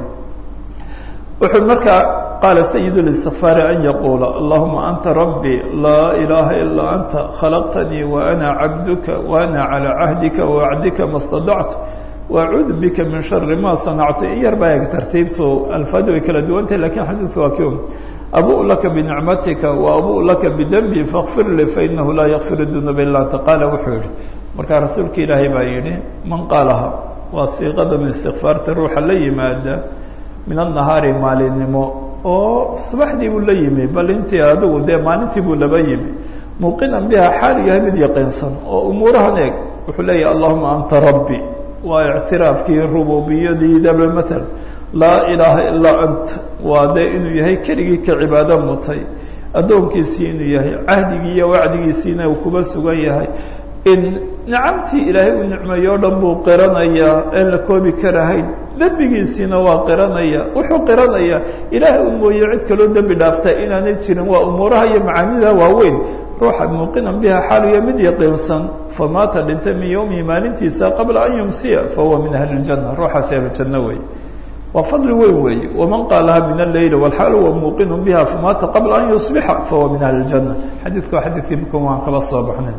wuxuu markaa qaala sayid اlistikfaari an yaquula allahuma anta rabbi laa ilaaha ilaa anta khalaqtanii waana cabduka waana calىa cahdika wacdika ma stadactu wacuudu bika min shari ma sanactu in yar baa eg tartiibtu alfaada way kala duwantahy lakin xadiidku waa kio abu laka binicmatika wa abu laka bidembi fakfir lii fainahu laa yakfir dunuuba ila anta qaala wuxuu yihi markaa rasuulka ilaahay baa yihi man qaalaha waa siiqadan istikfaarta ruuxa la yimaada min annahaari maalinimo oo subaxdii buu la yimi bal intii adigu dee maalintii buu laba yimi muuqinan biha xaalu yahay mid yaqiinsan oo umuurahan eeg wuxuu leeyahay allahuma anta rabbi waa ictiraafkii rububiyadiidaba maala laa ilaaha ilaa ant waa dee inuu yahay keligii ka cibaado mutay addoonkiisii inuu yahay cahdigii iyo wacdigiisiina uu kuba sugan yahay in nicamtii ilaahay uu nicmeeyo o dhan buu qiranayaa een la koobi karahayn dembigiisiina waa qiranaya wuxuu qiranayaa ilaahay u mooye cid kaloo dembi dhaafta inaanay jirin waa umuuraha iyo macaanida waaweyn ruuxa muuqinan biha xaaluya mid yaqiinsan famaata dhintay min yowmihi maalintiisa qabla an yumsiya fahuwa min ahli اljanna ruuxaasi ahlujanno wey waa fadli weyn weeye waman qaalaha min alleyl wlxaal huwa muuqinu biha famaata qabla an yusbixa fahuwa min ahli اljanna xadiidku waa xadiidkii mkan waan kaba soo baxnay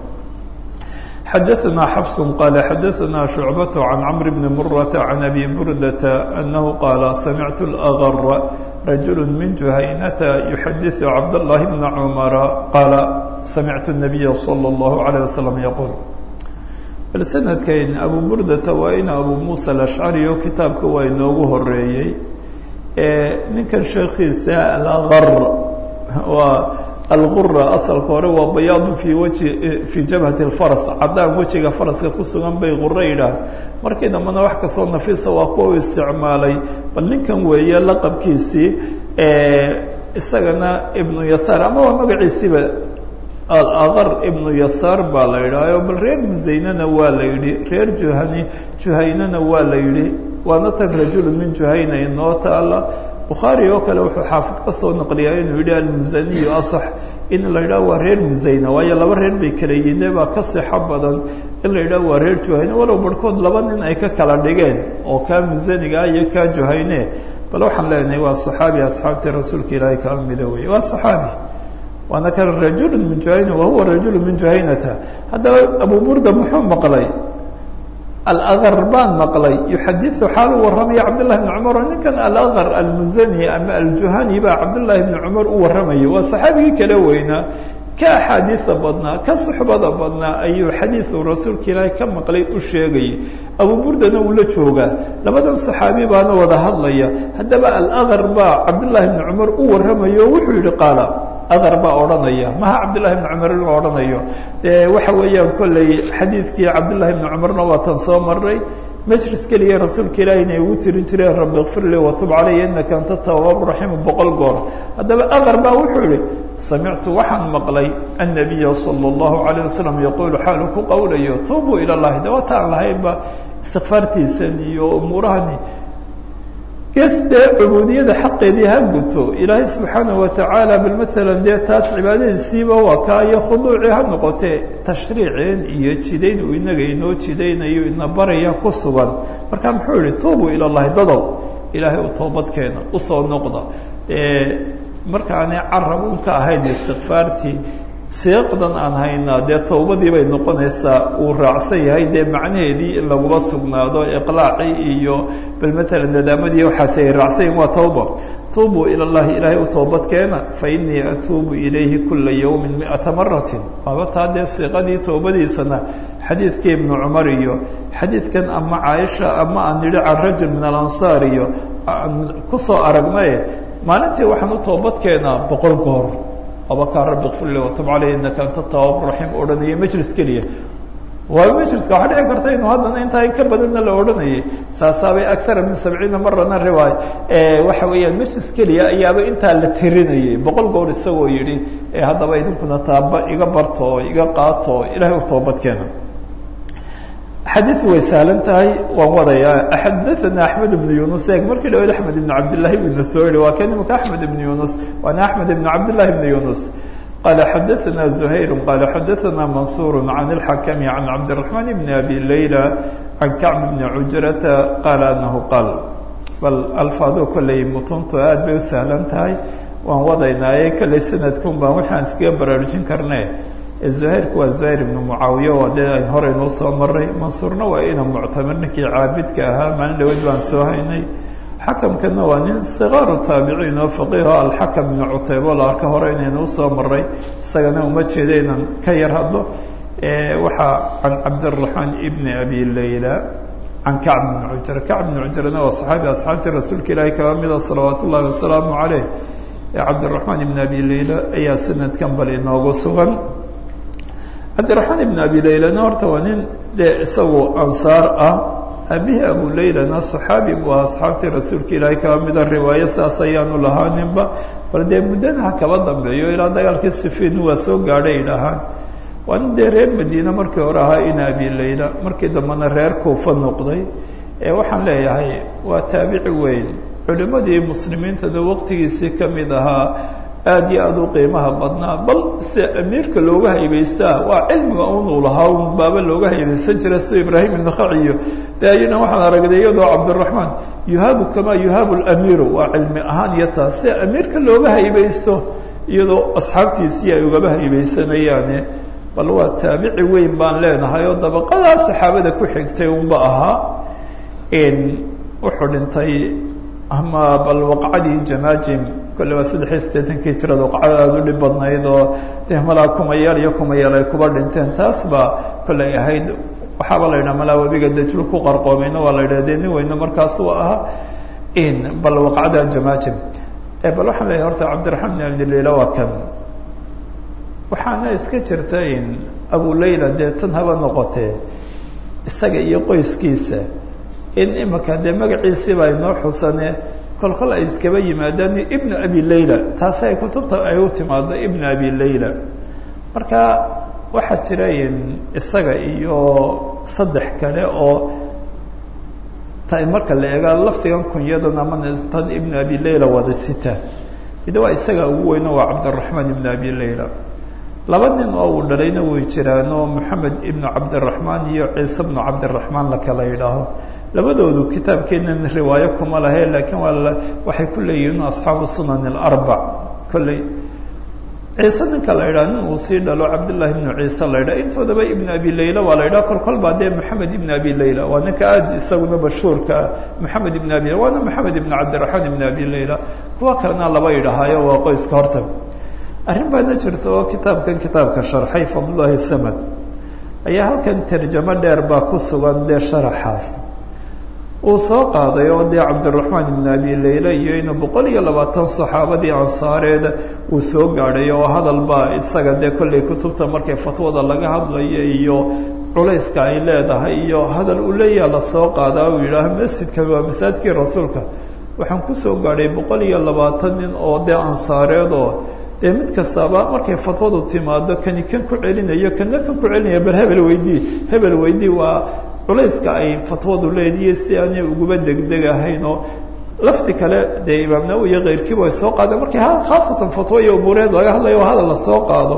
xadaثna xfs qala xadaثna شhucbaة can cmr bni muraة can abi burdata anahu qaala samictu اlأgr rajul min juhaynata yuxadiثu cabdالlahi bna cmara qaala samictu الnabiya slى الlahu عalيه waslm yquul bal sanadkayn abu burdata waa in abu musa alashcari oo kitaabka waa inoogu horeeyey ninkan sheekiisa alagr waa algura asalka hore waa bayaadun fii waji fii jabhati اlfaras caddaan wejiga faraska ku sugan bay quro yidhaah markii dambena wax kastoo nafiisa waa kuwa u isticmaalay bal ninkan weeye laqabkiisii isagana ibnu yasaar ama waa magaciisiiba alaqar ibnu yasaar baa la yidhaaho bal reer musaynana waa la yidhi reer juhani juhaynana waa la yidhi waana tan rajulu min juhayna inoo taala bukhaari oo kale wuxuu xaafid ka soo naqliyaa inuu yidhi almusaniyu asax in la yidhaho waa reer musayna waayo laba reer bay kala yihiin baa ka sixo badan in la yidhaho waa reer juhayne walow barhkood laba nin ay ka kala dhigeen oo kaa musaniga iyo kaa juhayne bal waxaan leenahay waa saxaabi asxaabtii rasuulka ilaahay kaa mida wey waa saxaabi waana kan rajulu min juhayna wahuwa rajulu min juhaynata haddaba abu burda muxuu maqlay alaqar baan maqlay yuxadiu xaal u warramaya cabdullahi bni cumar oo ninkan alaqar almuzani ama aljuhani baa cabdullaahi bni cumar u warramaya waa saxaabigii kala weynaa ka axaadiida badnaa ka suxbada badnaa ayuu xadiidu rasuulka ilaahay ka maqlay u sheegayay abu burdana uu la joogaa labadan saxaabi baana wada hadlaya haddaba alaqar baa cabdullaahi bni cumar u warramaya oo wuxuu yihi qaala adar baa odhanaya maha cabdullahi bni cumar in la odhanayo dee waxa weeyaan kolley xadiidkii cabdullahi bni cumarna waatan soo maray majlis keliya rasuulka ilaahi inay ugu tirin jireen rabbi ikfir lii watub calaya inaka anta tawaab raxiim boqol goor haddaba adar baa wuxuu yihi samictu waxaan maqlay annabiya sala allahu calayh wasalam yaquulu xaalu ku qowlayo tuubuu ila llahi de wataan lahaynba istikfaartiisan iyo umuurahani gees dee cubuudiyada xaqeedii ha guto ilaahay subxaana watacaala bal maalan dee taas cibaadadiisiiba waa kaa iyo khuduucii ha noqotee tashriiceen iyo jidayn uu inaga inoo jidaynayo ina baraya ku sugan marka muxuu yihi tuubuu ila llahi dadow ilaahay u toobadkeena usoo noqda markaanay carab un ka ahayn istikfaartii siiqdan aan haynaa dee towbadii bay noqonaysaa uu raacsan yahay dee macnaheedii in laguma sugnaado iqlaacii iyo bal maalan nadaamadii waxaas ay raacsanyahin waa towba tuubuu ila llahi ilaahay u toobadkeena fa inii atuubu ilayhi kula yawmin miata maratin waaba taa dee siiqadii towbadiisana xadiidkii ibnu cumar iyo xadiidkan ama caaisha ama aan nidhi can rajul min alansaar iyo aan kusoo aragnaye maalintii waxaan u toobadkeenaa boqol goor abakaa rabbi kfir li watub caleyh inaka anta tawaab raxiim odhanaya majlis keliya waayo majliska waxaa dhici karta inuu haddana intaa in ka badanna la odhanayay saasaabay akara min sabciina marana riwaay waxa weeyaan majlis keliya ayaaba intaa la tirinayay boqol goor isagoo yidhi haddaba idinkuna taaba iga barto oo iga qaato oo ilahay u toobadkeena xadiiu way sahlan tahay waan wadayaa xadaana axmed ibnu yunus eeg markii dhawayd axmed ibnu cabdillahi bna soo yihi waa kan imika axmed ibnu yunus waana axmed ibnu cabdillahi bni yunus qala xadaana zuhayr qala xadaana mansur can اlxakami can cabdiraحman bni abi layla can kacb bni cujrata qaala anahu qaal bal alfaado kolley mutuntu aad bay u sahlan tahay waan wadaynaaye kolley sanadkun baan waxaan iskaga baraarujin karne zuhayrku waa zuhayr ibnu mucaawiya waa dee ayn hore inuu soo maray mansuurna waa ina muctamir ninkii caabidka ahaa maalin dhaweyd baan soo haynay xakamkana waa nin sikaaru taabiciin oo faqiiho alxakam ibnu cutaybo la arka hore inaynu usoo maray isagana uma jeeda inaan ka yar hadlo waxaa can cabdiraxmaan ibni abi layla can kacb ibni cujra kacb ibni cujrana waa saxaabi asxaabtii rasuulka ilaahi kaba mida salawaat ullahi wasalaamu caleyh cabdiraxmaan ibni abi layla ayaa sanadkan bal inoogu sugan cabdiraxmaan ibn abi laylana horta waa nin dee isagu ansaar ah aabihii abu laylana saxaabi buu ahaa asxaabtii rasuulka ilaahay kaba mida riwaayo saas ayaanu lahaaninba bal dee muddana ha kaba dambeeyo ilaa dagaalkii sifiin waa soo gaadhay idhahaan waa nin dee reer madiine markii hore ahaa ina abi layla markii dambena reer kuufa noqday ee waxaan leeyahay waa taabici weyn culimmadii muslimiintana waqtigiisii ka mid ahaa aada iyo aada u qiimaha badnaa bal se amiirka looga haybaystaa waa cilmiga unuu lahaa un baaba looga haybaysan jira sida ibraahim ibnakhaciyo de ayana waxaan aragnay iyadoo cabdiraxmaan yuhaabu kamaa yuhaabu lamiiru waa cilmi ahaan iyo taas se amiirka looga haybaysto iyadoo asxaabtiisii ay ugaba haybaysanayaane bal waa taabici weyn baan leenahay oo dabaqadaa saxaabada ku xigtay unba ahaa wuxuu dhintay ama bal waqcadii jamaajim kolle waa saddex iyo siddeetankii jirada waqcada aada u dhib badnayd oo dee malaa kumayaal iyo kumayaal ay kuba dhinteen taas baa kolley ahayd waxaaba la yidhaha malaa webiga dajul ku qarqoomayna waa la yidhaha dee nin weyne markaas uu ahaa bal waqcada jamaajim bal waxaan leeyahay horta cabdiraxmaan bin abdilayla waa kan waxaana iska jirta in abu layla dee tan haba noqotee isaga iyo qoyskiisa in imika dee magaciisiiba inoo xusane kol kol ay iskaba yimaadaan ibnu abi layla taasi ay kutubta ay u timaado ibnu abi layla marka waxaa jira in isaga iyo saddex kale oo ta marka la eega lafdigan kunyadan ama tan ibn abi layla wada sita mid waa isaga ugu weyno waa cabdiraxmaan ibn abi layla laba nin oo uu dhalayna way jiraan oo moxamed ibnu cabdiraxmaan iyo ciise bnu cabdiraxmaan la kala yidhaaho labadoodu kitaabkeenan riwaayo kuma lahe laakiin waa waxay ku leeyihiin asxaabu sunan alarbac kolley ciise ninka la yidhaha nin uu sii dhalo cabdullahi ibnu ciise la yidhaha intoodaba ibnu abi layla waa la yidhaha kol kol baa dee moxamed ibn abi layla waa ninka aada isaguna mashhuurka ah moxamed ibn abi waana moxamed ibn cabdiraxmaan ibn abi layla kuwa kalena laba yidhahaayo waa qoyska horta arrin baana jirta oo kitaabkan kitaabka sharxay fadlullahi samad ayaa halkan tarjamo dheer baa ku sugan dee sharaxaas uu soo qaaday oo dee cabdiraxmaan ibn abi layla iyo inuu boqol iyo labaatan saxaabadii ansaareeda uu soo gaadhay oo hadal baa isaga dee kollay kutubta markay fatwada laga hadlayo iyo culayska ay leedahay iyo hadal uu leeyaha lasoo qaadaa uu yidhaaho masjidka waa masaajidkii rasuulka waxaan kusoo gaadhay boqol iyo labaatan nin oo dee ansaareed oo dee mid kastaba markay fatwadu timaado kani kan ku celinayo kana kan ku celinaya bal hebel weydii hebel weydii waa culayska ay fatwadu leediye si aanay uguba degdegahayn oo lafdi kale dee imaam nawowi iyo keyrkiiba ay soo qaadeen markii khaasatan fatwo iyo umuureed laga hadlayo o hadal lasoo qaado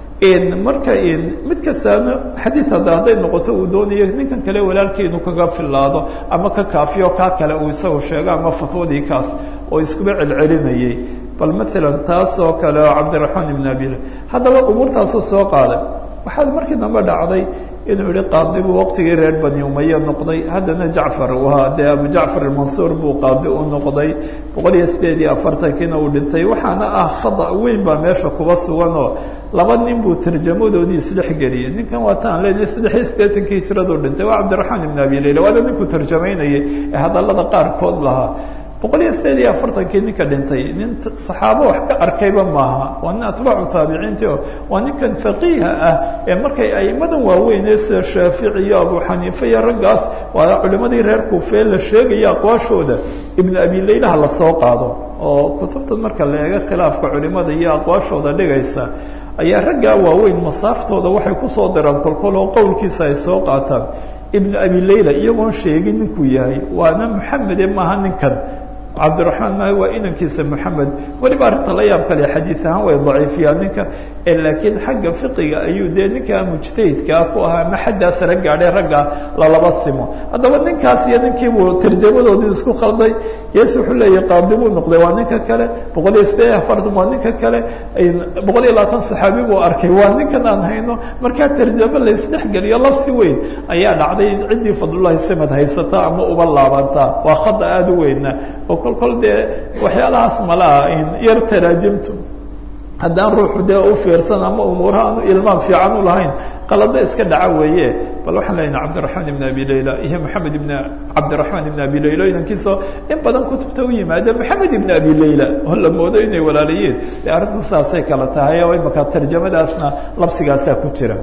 marka mid kastaana xadiid hadda hadday noqoto uu doonayo ninkan kale walaalkii inuu kaga filaado ama ka kaafiyo kaa kale uu isagu sheego ama fatwadii kaas oo iskuba celcelinayay bal maalan taas oo kale oo cabdiraxmaan ibn abil haddaba umuurtaasuu soo qaaday waxaa markii dambe dhacday inuu yihi qaadigu waqtigii reer bani umaya noqday haddana jacfar waa dee abu jacfar mansuur buu qaadi u noqday boqol iyo sideed iyo afartankiina uu dhintay waxaana ah khada weyn baa meesha kuba sugan oo laba nin buu tarjamadoodii isdhex geliyey ninkan waa taan leenahay saddex iyo siddeetankii hijraduu dhintay waa cabdiraxmaan ibn abi layla waana ninkuu tarjamaynayay ee hadallada qaarkood lahaa boqol iyo sideed iyo afartankii ninka dhintay nin saxaabo wax ka arkayba maaha waa nin atbaacu taabiciintii oo waa ninkan faqiiha ah ee markay aimadan waaweynee sida shaafici iyo abu xaniife iyo raggaas waa culimadii reer kuufee la sheegaya aqwaashooda ibnu abi laylaha lasoo qaado oo kutubtan marka la eego khilaafka culimada iyo aqwaashooda dhigaysa ayaa raggaa waaweyn masaaftooda waxay kusoo diraan kolkol oo qowlkiisa ay soo qaataan ibnu abi layla iyagoon sheegin ninkuu yahay waana maxamede maaha ninkan cabdiraxmaan maaha waa inankiisa moxamed weliba arrinta la yaab kale xadiid ahaan way daciifiyaan ninka laakiin xagga fiqiga ayuu dee ninkaa mujtahidkaa ku ahaa ma xaddaa sare gaadhay ragga lalaba simo haddaba ninkaas iyo ninkiibuu tarjamadoodii isku khalday yees wuxuu leeyahy qaadi buu noqday waa ninka kale boqol iyo sideed afartan waa ninka kale boqol iyo labaatan saxaabi buu arkay waa ninkan aan hayno markaa tarjamo la isdhexgeliyo labsi weyn ayaa dhacday ciddii fadlullahi samad haysata ama uba laabantaa waa khada aada u weyna oo kol kol dee waxyaalahaas malaha yar taraajimtu haddaan ruuxu dee u fiirsan ama umuuraha aanu ilmaam fiican u lahayn qalado iska dhaca weeye bal waxaan leenahay cabdiraxmaan ibn abi layla iyo maxamed ibn cabdiraxmaan ibn abi layla inankiisoo in badan kutubta u yimaada maxamed ibn abi layla oo la moodo inay walaalayiin dee arrintu saasay kala tahay oo imaka tarjamadaasna labsigaasaa ku jira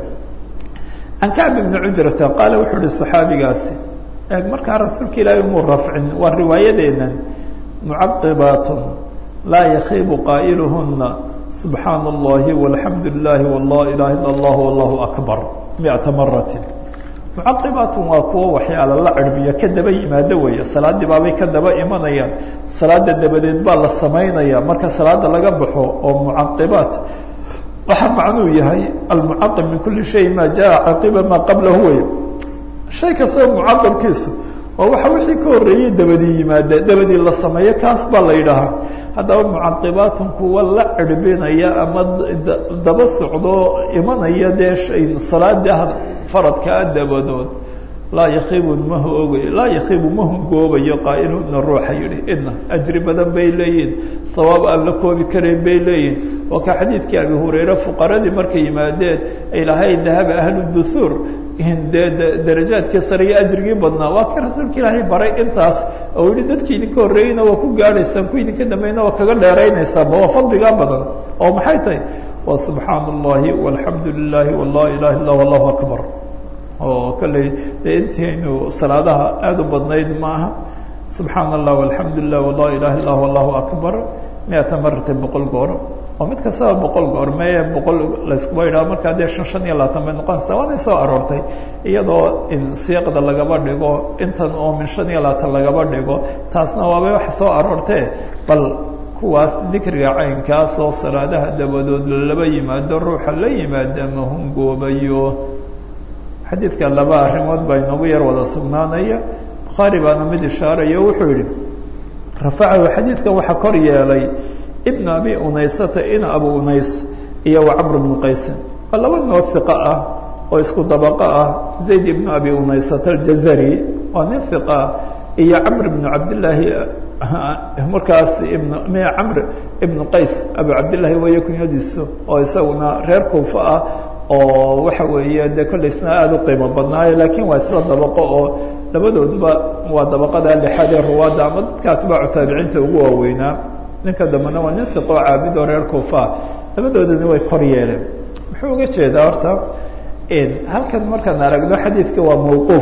can kacb ibni cujrata qaala wuxuu ihi saxaabigaasi eeg markaa rasuulka ilaahay umuu rafcin waa riwaayadeennan mucaqibaatun laa yakiibu qaa'iluhuna subxaana allahi walxamdu lilahi wala ilaha illa allah wallahu akbar miata maratin mucaqibaatun waa kuwo waxyaala la cirbiyo ka daba yimaado weeye salaaddii baabay ka daba imanayaan salaada dabadeed baa la samaynaya marka salaada laga baxo oo mucaqibaat waxaa macnuu yahay almucaqib min kuli shay ma jaa caqiba maa qablahu wey shay kastaba mucaqibkiisu waa waxa wixii ka horreeyey dabadii yimaada dabadii la sameeyo kaas baa la yidhaahaa haddaba mucaqibaatun kuwa la cirbinaya ama daba socdo imanaya dee salaada faradkaa dabadood laa yakiibu ma hoogay laa yakiibu ma hungoobayo qaa'iluna ruuxa yidhi idna ajri badan bay leeyihin hawaab aan la koobi karayn bay leeyihin waa ka xadiidkii abi hurayre fuqaradii markay yimaadeen ay lahayn dahaba ahlu duhuur dee darajaadkii sare iyo ajrigii badnaa waa kii rasuulka ilaahay baray intaas oo yihi dadki idinka horreeyeyna waa ku gaadhaysaan ku idinka dambeeyna waa kaga dheeraynaysaanba waa fadligaa badan oo maxay tahay waa subxaana allahi walxamdu lilahi wala ilaha illa allahu akbar oo kolley dee intaynu salaadaha aada u badnayd maaha subxaana allah alxamdu lilah wala ilaha illah allahu akbar miata maratan boqol goor oo mid kastaba boqol goormee boqol layskuba yidhaho markaa dee shan shan iyo labaatan bay noqonaysaa waanay soo aroortay iyadoo in siiqda lagaba dhigo intan oo min shan iyo labaatan lagaba dhigo taasna waabay wax soo aroortee bal kuwaas dikriga caynkaas oo salaadaha dabadood laba yimaado ruuxa la yimaada ma hungoobayo xadiidka laba arrimood baa inoogu yar wada sugnaanaya bukhaari baana mid ishaarayo wuxuu yihi rafacahu xadiidkan waxaa kor yeelay ibn abi unaysata ina abu unays iyo wa camr bnu qaysin waa laba nood hiqa ah oo isku dabaqo ah zayd ibnu abi unaysata aljazari waa nin hiqa ah iyo camr bnu cabdillaahi markaas ibn camr ibnu qays abu cabdillahi weeye kunyadiisu oo isaguna reer kuufa ah oo waxa weeye dee kollaysna aada u qiimo badnaayo laakiin waa isla dabaqo oo labadooduba waa dabaqada lixaad ee ruwaadda ama dadka atbaacu taabiciinta ugu waaweynaa ninka dambena waa nin hiqoo caabid oo reer kuufa labadoodana way kor yeeleen muxuu uga jeedaa horta halkan markaan aragno xadiidka waa mawquuf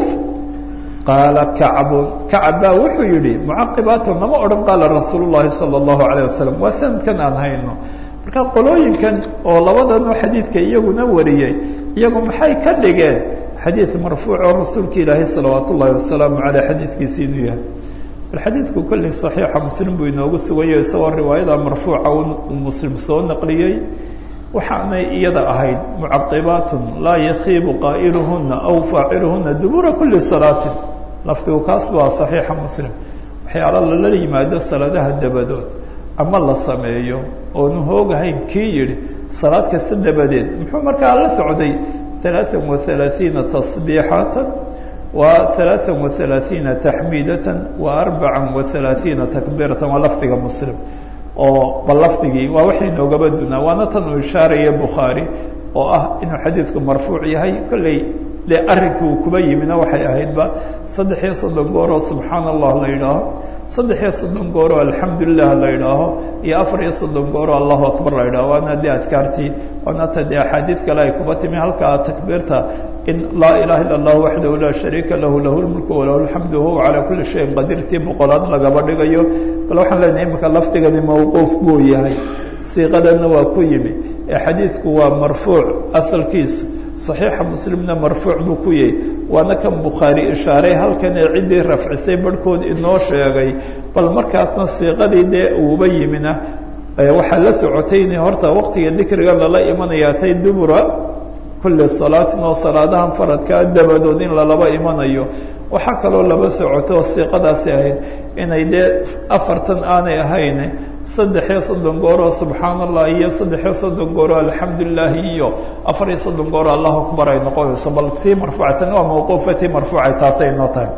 qaala kacbun kacab baa wuxuu yihi mucaqibaatu nama odhan qaala rasuul llahi sala allahu alayh wasalam waa sanadkan aan hayno marka qolooyinkan oo labadanoo xadiidka iyaguna wariyey iyagu maxay ka dhigeen xadiid marfuuc oo rasuulka ilaahay salawaat ullahi wasalaamu caleyh xadiidkiisi inuu yahay bal xadiidku kolley saxiixa muslim buu inoogu sugayo isagoo riwaayada marfuuca uu muslim soo naqliyey waxaanay iyada ahayd mucaqibaatun laa yakiibu qaa'iluhuna aw faaciluhuna dubura kuli salaatin lafdigu kaas waa saxiixa muslim waxyaala lala yimaado salaadaha dabadood ama la sameeyo oonu hoogahayn kii yidhi salaad kasta dabadeed muxuu markaa la socday alaaan wa alaaiina tasbiixatan wa alaaan wa alaaiina taxmiidatan wa arbacan wa alaaiina takbiiratan waa lafdiga muslim oo bal lafdigii waa waxay noogaba dunaa waana tan uu ishaaraya bukhaari oo ah inuu xadiidku marfuuc yahay kolley de arrinkii uu kuba yimina waxay ahaydba saddex iyo soddon gooroo subxaana allah la yidhaaho saddex iyo soddon gooroo alxamdulilah la yidhaaho iyo afar iyo soddon gooroo allahu akbar la yidhaho waana dee adkaartii waana ta dee axaadiid kale ay kuba timi halkaa takbiirta in laa ilaha illa allahu waxdahu laa shariika lahu lahu lmulku walahu alxamdu wahuwa calaa kuli shayin qadirtii boqolaad lagaba dhigayo bal waxaan leenahay imika lafdigani mawquuf buu yahay siiqadanna waa ku yimi ee xadiidku waa marfuuc asalkiisu صaxiixa muslimna marfuuc buu ku yahay waana kan bukhaari ishaaray halkan ee ciddii rafcisay barhkood inoo sheegay bal markaasna siiqadii dee uuba yimina waxaa la socotay in horta waqtiga dikriga lala imanayaa tay dubura kulli salaatin oo salaadahan faradkaa dabadood in lalaba imanayo waxaa kaloo laba socoto oo siiqadaasi ahayd inay dee afartan aanay ahayn saddexiyo soddon gooroo subxaana allah iyo saddexiyo soddon gooroo alxamdulilaahi iyo afar iyo soddon gooroo allahu akbar ay noqonayso bal tii marfuucatan waa mawquufa tii marfuucay taasay noo tahay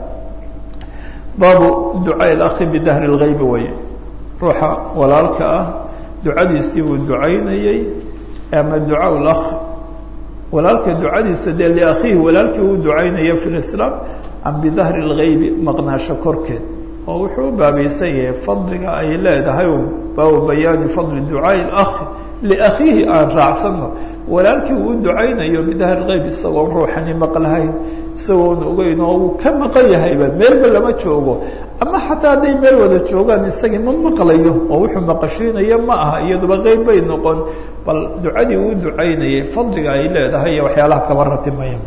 baabu ducaa ilakhi bidahri lgaybi weye ruuxa walaalka ah ducadiisii uu ducaynayey ama ducaa lakh walaalka ducadiisa dee liakhiihi walaalkii uu ducaynaya fi lislaam am bidahri lgaybi maqnaasho korkeed oo wuxuu u baabaysan yahay fadliga ay leedahay baabu bayaani fadli ducaai akhi liakhiihi aan raacsano walaalkii uu ducaynayo bidahri lgayb isagoon ruuxani maqlahayn isagoon ogeyn oo uu ka maqan yahayba meelba lama joogo ama xataa hadday meel wada joogaan isagii ma maqlayo oo wuxuu maqashiinaya ma aha iyaduba qeyb bay noqon bal ducadii uu ducaynayay fadliga ay leedahay iyo waxyaalaha kaba ratimaya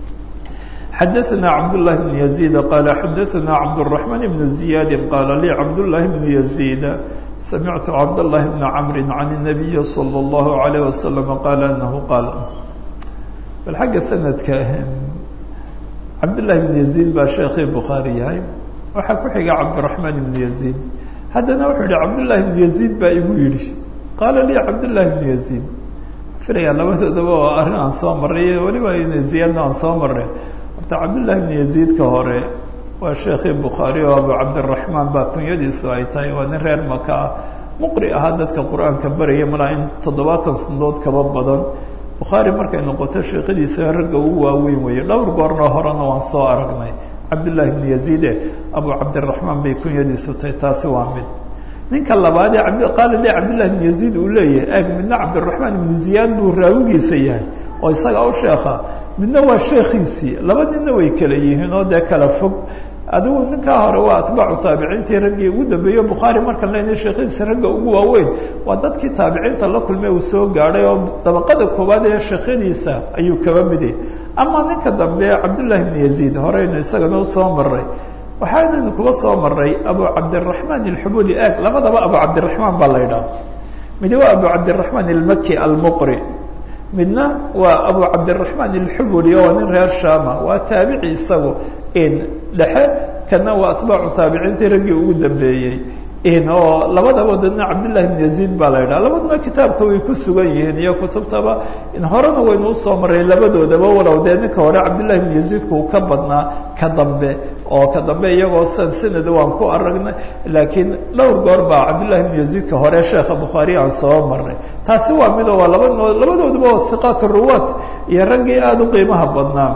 xadaثna cabdاللahi بن يزيد qال xadaثna cabdالرحمن بن زiyاd qال lي cabdاللahi بن يزيد samictu cabdاللahi بن cمr عن النبي صلى الله عليه وسلم qال أنه qاal bal xagga sanadka cabdاللahi بن يزيد baa sheekii bukhaarي yahay waxaa ku xiga cabdالرحمن بن يزيد haddana wuxuu yihi cabdاللahi بن يزيد baa igu yidhi qaala lي cabdاللahi بن يزيد filaya labadoodaba oo arrin aan soo maray weliba ziyadna aan soo maray horta cabdالlahi بن يزيدka hore waa sheekii bukhaari oo abu cabdالرaحmaan baa kunyadiisu ay tahay waa nin reer maka ah muqri ahaa dadka qur-aanka baraya malaa in toddobaatan sanadood kaba badan bukhaari markay noqoto sheekadiisa ragga ugu waaweyn weeye dhowr goornoo horena waan soo aragnay cabdالlahi بن يزيde abu cabdالرaحmaan bay kunyadiisu tahay taasi waa mid ninka labaad ee qaala le cabdالlahi بن يزيد uu leeyahay eg midna cabdالرaحmaan ibnu ziyaad buu raawigiisa yahay oo isaga u sheekha midna waa sheekiisii laba ninna way kala yihiin oo dee kala fog adigu ninkaa hore waa atbaacu taabiciintii raggii ugu dambeeyo bukhaari markan lena sheekhadiisa ragga ugu waaweyn waa dadkii taabiciinta la kulmay uu soo gaadhay oo dabaqada koowaad ee sheekhadiisa ayuu kaba miday ama ninka dambe cabdullahi bn yaziid horeynu isagana usoo maray waxaanaynu kuba soo maray abu cabdiraxmaan alxubuli ag labadaba abu cabdiraxmaan baa la ydhaha midi waa abu cabdiraxmaan almaki almuqri midna waa abu cabdiraxmaan alxubuli oo nin reer shama waa taabici isagu dhexe kana waa atbaacu taabiciintii raggii ugu dambeeyey oo labadaba dadna cabdillahi bn yaziid baa la ydhaha labaduna kitaabka way ku sugan yihiin iyo kutubtaba horena waynu usoo maray labadoodaba walow dee ninka hore cabdillahi bn yaziidku uu ka badnaa ka dambe oo ka dambe iyagoo san sanad waan ku aragnay laakiin dhowr goor baa cabdillahi bn yaziidka hore sheekha bukhaari aan soo marnay taasi waa mido waa labano labadooduba hiqaat ruwaat iyo raggii aada u qiimaha badnaa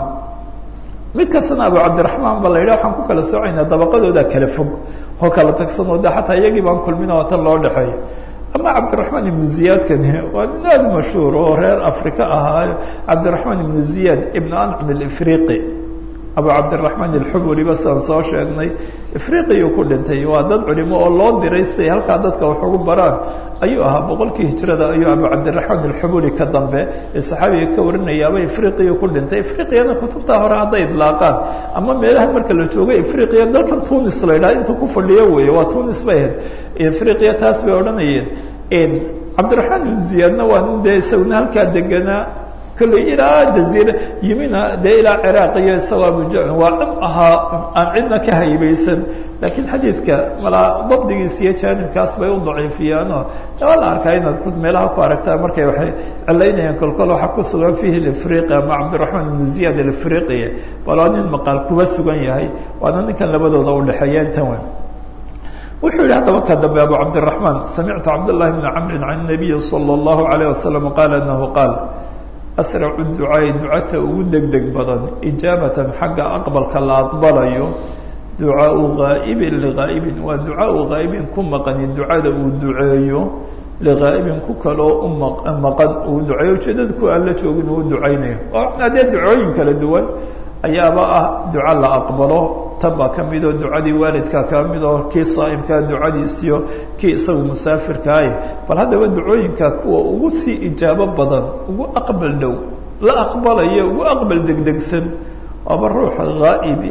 mid kastana abu cabdiraxmaan ba la yidhah waxaan ku kala socoynaa dabaqadooda kala fog oo kala tagsanoo de xataa iyagii baan kulmin oo tan loo dhexeeyo ama cabdiraxmaan ibnu ziyaadkani waa nin aada mashhuur oo reer africa ahaayo cabdiraxmaan ibnu ziyaad ibnu ancam alifriqi abu cabdiraxmaan alxuburiba sidaan soo sheegnay ifriqiyuu ku dhintay waa dad culimo oo loo diray siday halkaa dadka wax ugu baraan ayuu ahaa boqolkii hijrada ayuu abu cabdiraxmaan alxuburi ka dambe ee saxaabiga ka warinayaaba ifriqiya ku dhintay ifriqiyana kutubtaa hore hadday idlaaqaan ama meelaha marka la joogo ifriqiya dalkan tunis la ydhaha intuu ku fadhiyo weeye waa tunis bay ahayd ifriqiya taas bay odhanayeen cabdiraxmaan ibn ziyaadna waa nin dee isaguna halkaa deganaa kolley ilaa jaziira yimina dee ilaa ciraaq iyo isagoo abuja waa cid ahaa aan cidna ka haybaysan laakiin xadiidka malaa dabdigiis iyo jaanibkaas bay u daciifiyaanoo waa la arkaa inaad meelaha ku aragtaa markay waxay cilaynayaan kolkol waxaa ku sugan fihi lifriqi ama cabdiraxmaan ibnu ziyaad alifriqiya bal waa nin maqaal kuba sugan yahay waana ninkan labadooda udhexeeya intan weyn wuxuu yihi haddaba ka dambe abu cabdiraxmaan samictu cabdاllahi bni camrin can nabiyi salى اllahu alayh wasalam qaala anahu qaal asracu ducaai ducata ugu deg deg badan ijaabatan xagga aqbalka la aqbalayo ducaau ghaa'ibin ligaa'ibin waa ducaau ghaa'ibin ku maqani ducada uu duceeyo ligaa'ibin ku kaloo u maqan uu duceeyo ujeedada ku aan la joogin uu ducaynayo oo adee ducooyin kala duwan ayaaba ah duco la aqbalo tan baa ka midoo ducadii waalidkaa ka midoo kii saa'imkaa ducadiisiyo kii isagu musaafirkaaye bal haddaba ducooyinka kuwa ugu sii ijaabo badan ugu aqbal dhow la aqbalayo ugu aqbal degdegsan waaba ruuxa haa'ibi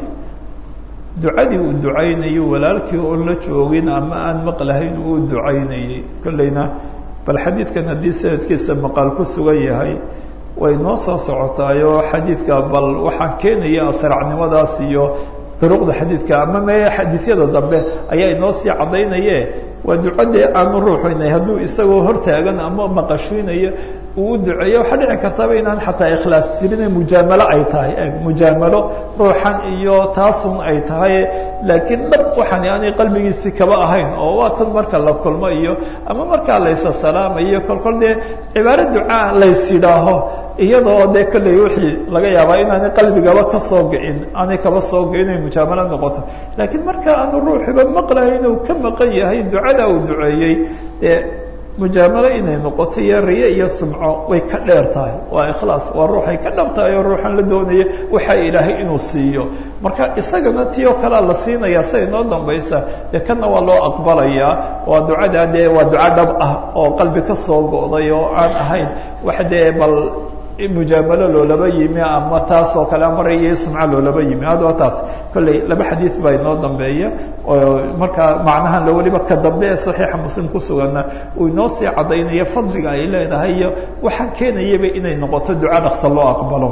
ducadii uu ducaynayo walaalkii oon la joogin ama aan maqlahayn uu ducaynayay kolleyna bal xadiidkan haddii sanadkiisa maqaal ku sugan yahay way noo soo socotaayoo xadiidka bal waxaan keenaya asracnimadaas iyo duruqda xadiidka ama me xadiisyada dambe ayaa inoo sii caddaynaye waa ducadee aanu ruuxinay hadduu isagoo hortaagan ama maqashiinayo uu u duceeyo waxaa dhici kartaba inaan xataa ikhlaas jirine mujaamalo ay tahay mujaamalo ruuxan iyo taasun ay tahay laakiin dhab waxaan aanay qalbigiisi kaba ahayn oo waa tan marka la kulmo iyo ama markaa laysa salaamayo kolkol dee cibaaro ducaa lays yidhaaho iyadoo dee kolley wixii laga yaabaa inaanay qalbigaba ka soo ga-in aanay kaba soo ga-in ay mujaamalo noqoto laakiin marka aanu ruuxiba maqlahayn uu ka maqan yahay ducada uu duceeyey dee mujaamalo inay noqoto iyo riye iyo sumco way ka dheer tahay waa ikhlaas waa ruuxay ka dhab tahay oo ruuxan la doonaya waxaa ilaahay inuu siiyo marka isagana ti oo kalea la siinaya sia inoo dambaysa dee kana waa loo aqbalayaa waa ducada dee waa duco dhab ah oo qalbi ka soo go'day oo aan ahayn wax dee bal mujaamalo loolaba yimi ama taas oo kale ama riye iyo sumco loolaba yimi haddaba taas kolley laba xadiid baa inoo dambeeya oo markaa macnahan lo weliba ka dambe ee saxiixa muslim ku suganna uu inoo sii caddaynaya fadliga ay leedahay iyo waxaan keenayaba inay noqoto duco dhaqsa loo aqbalo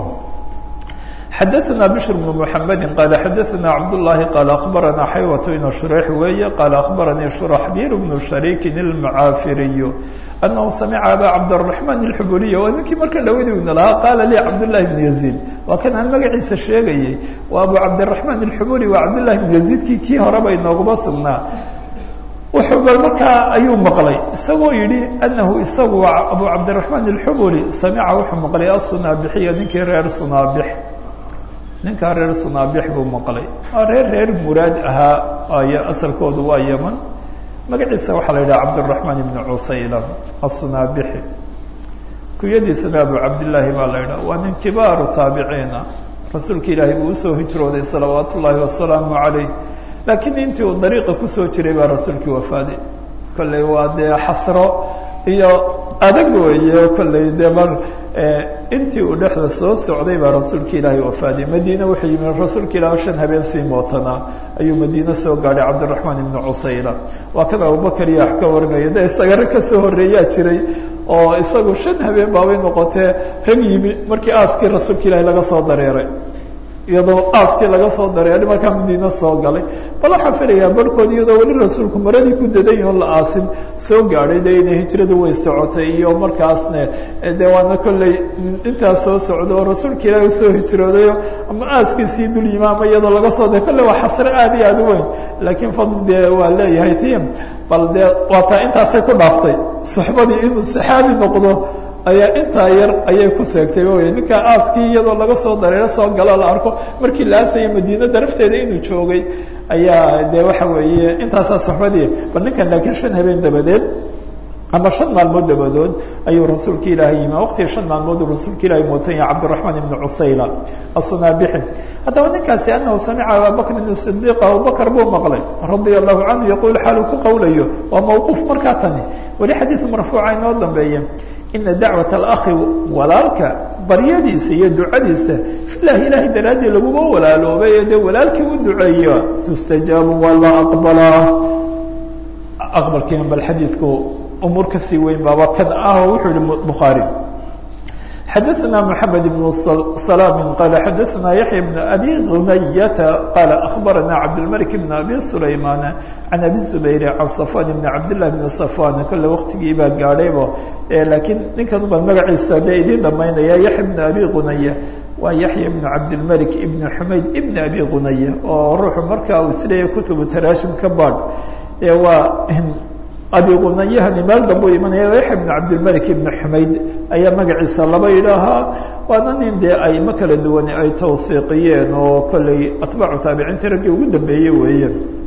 xadaثna bشhr بن محamedi qala xadaثna cabdالlahi qala akhbarana xaywat inu shureyx weeye qala akhbaranii shuraxbir bnu shariikin اlmacaafiriy anahu samica aba cabdالرaحman الxubuliy waa ninkii marka dhawadiina lahaa qaala lii cabdالlahi بn yaزيid waa kan aan magaciisa sheegayey waa abu cabdالرaحman الxubuli waa cabdالlahi بn yaزيidkii kii horeba inooguma sugnaa wuxuu bal markaa ayuu maqlay isagoo yidhi anahu isagu abu cabdالرaحman الxubuli samica wuxuu maqlay asunaabixiya ninkii reer sunaabix ninkaa reer sunaabix buu maqlay waa reer reer muraad ahaa ay asalkoodu waa yeman magaciisa waxaa la yidhaha cabdالرaحman ibn cusaylan aلsunaabixi kunyadiisana abu cabdillaahi baa la yidhaha waa nin kibaaru taabiciina rasuulka ilaahay buu usoo hijrooday salawaat ullaahi wasalaamu calayh laakiin intii uu dariiqa kusoo jiray baa rasuulkii wafaaday kolley waa dee xasro iyo adag weeye kolley dee mar intii uu dhexda soo socday baa rasuulka ilaahay wafaaday madiine wuxuu yimi rasuulka ilaah shan habeen sii mootanaa ayuu madiine soo gaadhay cabdiraxmaan ibnu cusayla waa kan abubakar iyo wax ka warinaya de isaga rag kasoo horreeyaa jiray oo isagu shan habeen baabay noqotee rag yimi markii aaskii rasuulka ilaahay laga soo dareeray iyadoo aaskii laga soo dareeray markaa madiine soo galay bal waxaan filayaa barhkood iyadoo weli rasuulku maradii ku daday oon la aasin soo gaadhay de inay hijradu way socotay iyo markaasne de waana kolley intaas soo socda oo rasuulka ilaahi usoo hijroodayo ama aaskiisii dul yima ama iyadoo laga soo da kolley waa xasre aad iyo aad u weyn laakiin fadl dee waa leeyahay tim bal dee waa taa intaasay ku dhaaftay suxbadii inuu saxaabi noqdo ayaa intaa yar ayay ku seegtay wy ninkaa aaskii iyadoo laga soo dareero soo galo la arko markii la aasaya madiina darafteeda inuu joogay ayaa de waxa weeye intaasaa soxbadii bal ninkan laakiin shan habeen dabadeed ama shan maalmood dabadood ayuu rasuulka ilaahay yimi waqtiga shan maalmood uu rasuulka ilahay mootanya cabdiraxmaan ibnu cusayla asunabixi haddaba ninkaasi anahu samica ababakrin sidiiq abubakar buu maqlay radia allahu canhu yaquul xaaluu ku qawlayo waa mawquuf markaa tani weli xadiid marfuuca inoo dambeeye ina dacwat alakhi walaalka baryadiisa iyo ducadiisa filahi ilaahay daraaddii laguma walaaloobay ee dee walaalkii u duceeya tustajaabu waa la aqbalaa aqbalkiina bal xadiidku umuur kasii weyn baaba kan ah oo wuxuu yihi bukhaari xadaثna mحamed بن سلام qال xadaثna yaحyى بن أbي غuنyة qال أخbarana cabdالملك بن أbي سulayman عan أbي زbayr عan صفوان بن cabdالله بن صفوان kole waqtigii baa gaadhaybo lakiin ninkan baan magaciisa de idin dhamaynaya yaحya بن أbي غuنyة waa yaحyى بن cabdالملك بن حmayd بن أbي غuنyة oo ruuxu markaa uu isleeyahy kutubu taraashim ka baadh e waa abi qunayahani meel dambu imanaya yaxya bn cabdilmalik ibn xumayd ayaa magaciisa laba yidhaahaa waana nin dee aymo kala duwan ay tawhiiqiyeen oo kolley atbaacu taabiciinta raggii ugu dambeeyey weeye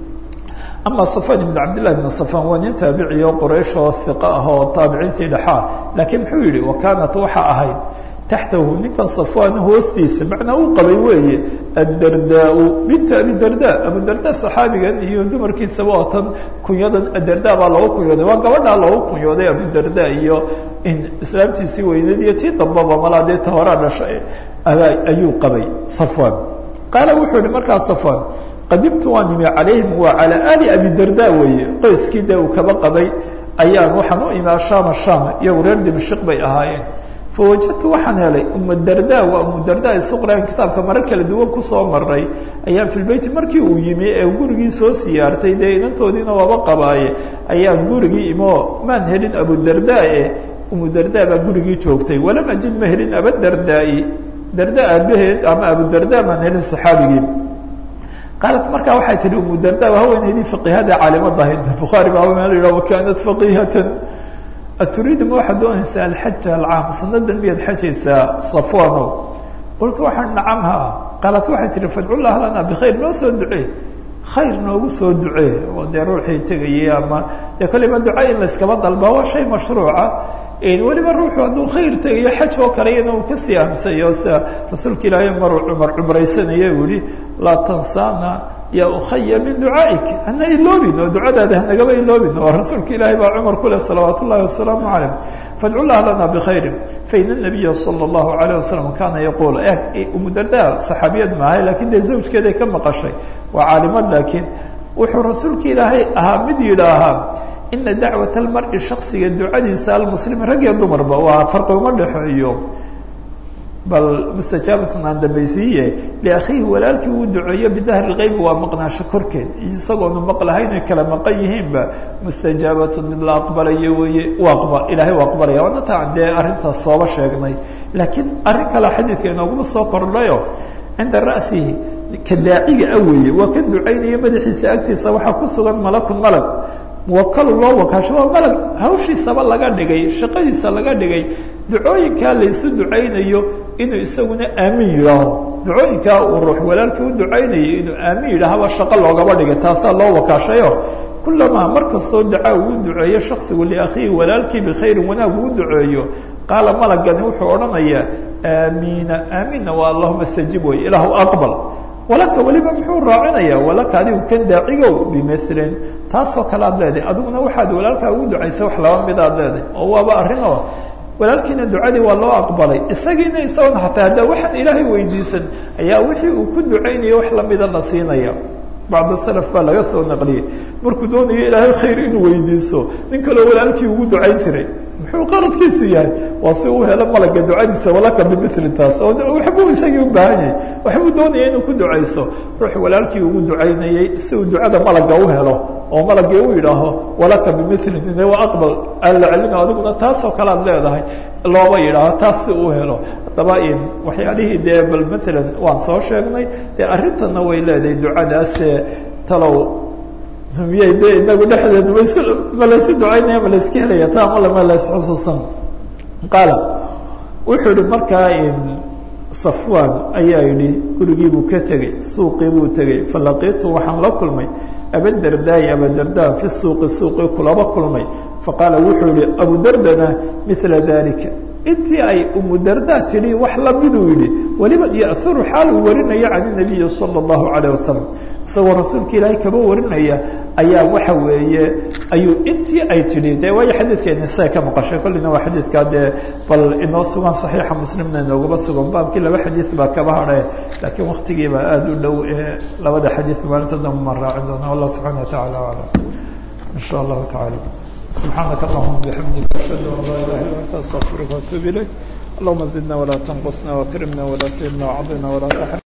ama safan ibn cabdillahi ibn safan waa nin taabiciy oo quraysh oo hiqa ah oo taabiciintii dhexaa laakiin muxuu yihi wa kaanat waxa ahayd taxtahu ninkan safwan hoostiisa macnaa uu qabay weeye addardaa bintu abidarda abudarda saxaabigan iyo dumarkiisaba oo tan kunyadan adarda baa loogu kunyooday waa gabadhaa loogu kunyooday abudarda iyo islaamtiisii weyneed iyo tii dambaba malaa dee ta horaa dhashay ayuu qabay safwan qaala wuxuu yihi markaa safwan qadimtu waan imi calayhim waa calaa ali abidarda weeye qoyskii dee uu kaba qabay ayaan waxaan u imi ashama sham iyagu reer dimashik bay ahaayeen fawajadtu waxaan helay umudarda waa umudarda isuqraan kitaabka marar kala duwan kusoo maray ayaan fi lbeyti markii uu yimi ee gurigii soo siyaartay dee inantoodiina waaba qabaaye ayaan gurigii imoo maan helin abudarda e umudarda baa gurigii joogtay walam ajid ma helin abadardaai darda aabaheed ama abudarda maan helin saxaabigii qaalat markaa waxay tihi umudarda haweeneydii faqihada caalimada ahayd bukhaari baa meel yidhah wakanat faqihatan aturiidu ma waxaad doonaysaa alxaja alcaam sanadan miyaad xajaysaa safwano qultu waxaan nacamha qaalat waxay tihi fadcullah lana bikhayr noo soo ducee khayr noogu soo ducee oo dee ruuxii tegayay ama dee kolliba duca in layskaba dalbaa waa shay mashruuca weliba ruuxu hadduu khayr tegayo xaj oo kale iyana uu kasii amsayo sida rasuulka ilaahay maruu cumar cumraysanaya uu yihi laa tansana ya ukhaya min ducaaik hana iloobin oo ducadaada hanagaba iloobin oo rasuulka ilaahay baa cumar ku leh salawaat ullahi wasalaamu calayh fadcu llah lana bikhayri faina nabiya sala allahu alayh wasalam kaana yaquul umudarda saxaabiyad maahay lakin dee zawjkeeday ka maqashay waa caalimad laakiin wuxuu rasuulka ilaahay ahaa mid yidhaahaa ina dacwat almari shaksiga ducadiisa almuslimi rag iyo dumarba waa farqi uma dhexeeyo bal mustajaabatun aan dambaysiiye liakhiihi walaalkii uu duceeyo bidahri lgeybi waa maqnaasho korkeed isagoonu maqlahayn ay kala maqan yihiinba mustajaabatun mid la aqbalayo weeye u aqba ilaahay u aqbalaya waana taan dee arrintaas sooba sheegnay laakiin arrin kale xadiidka inooguma soo kordhayo cinda ra'sihi ka daaciga a weeye waa ka ducaynaya madaxiisa agtiisa waxaa ku sugan malakun malag muwakalu loo wakaasho waa malag hawshiisaba laga dhigay shaqadiisa laga dhigay ducooyinkaa laysu ducaynayo inuu isaguna aamin yidhaaho ducooyinkaa uu ruux walaalkii u ducaynayo inuu aamin yidhaahaba shaqo loogaba dhigay taasaa loo wakaashayo kulamaa mar kastoo dacaa uu duceeyo shaksigu liakhiihi walaalkii bikhayrin wanaag uu duceeyo qaala malagani wuxuu odhanayaa aamiina aamiinna waa allahuma stajib wey ilaahu aqbal walaka weliba muxuu raacinaya walaka adigu kan daacigow bimilin taasoo kale aad leedahay adiguna waxaad walaalkaa ugu ducaysa wax laba mid aad leedahay oo waaba arrinoo walaalkiina ducadii waa loo aqbalay isagiina isagona xataa haddaa waxaan ilaahay weydiisan ayaa wixii uu ku ducaynayo wax lamida la siinaya bacd salaf baa laga soo naqliyey markuu doonayo ilaahay khayr inuu weydiiso nin kaleo walaalkii ugu ducayn jiray muxuu qaradkiisu yahay waa si uu helo malaga ducadiisa walaka bimili taas oo waxbuu isagii u baahan yahay waxbuu doonaya inuu ku ducayso ruux walaalkii ugu ducaynayey si uu ducada malaga u helo oo malagii u yidhaaho walaka bimilin ine waa aqbal aan la celino adiguna taasoo kale ad leedahay looba yidhaaho taas si uu helo haddaba waxyaalihii dee bal matalan waan soo sheegnay dee arrintanna way leedahay ducadaase talow miyay de inagu dhexdeed ms ma laysu ducaynaya ma layska helaya ta ama lama laysxusuusan qaala wuxuu yihi markaa safwan ayaa yidhi gurigii buu ka tegey suuqii buu tegey falaqiitu waxaan la kulmay abadardaayi abadarda fi suuqi suuqii kulaba kulmay faqaala wuxuu yihi abudardana mila dalika intii ay umudarda tidhi wax lamiduu yidhi weliba ya'uru xaal uu warinaya can nabiyi sala allahu calayh wasalam isagoo rasuulka ilaahay kaba warinaya ayaa waxa weeye ayuu intii ay tidhi de waayo xadiidkeena siday ka maqashay kollina waa xadiidkaa dee bal inoo sugan saxiixa muslimna inoogaba sugan baabkii laba xadiid baa kaba hadhe laakiin waktigiibaa aada u dhow ee labada xadiid maalinta dambe maan raacin doona wallah subxana wa tacala aclam in sha allahu tacala سبحانك اللهم بحمدك أشهد أن لا إله إلا أنت أستغفرك وأتوب إليك اللهم زدنا ولا تنقصنا وأكرمنا ولا تهنا وعظنا ولا تحرمنا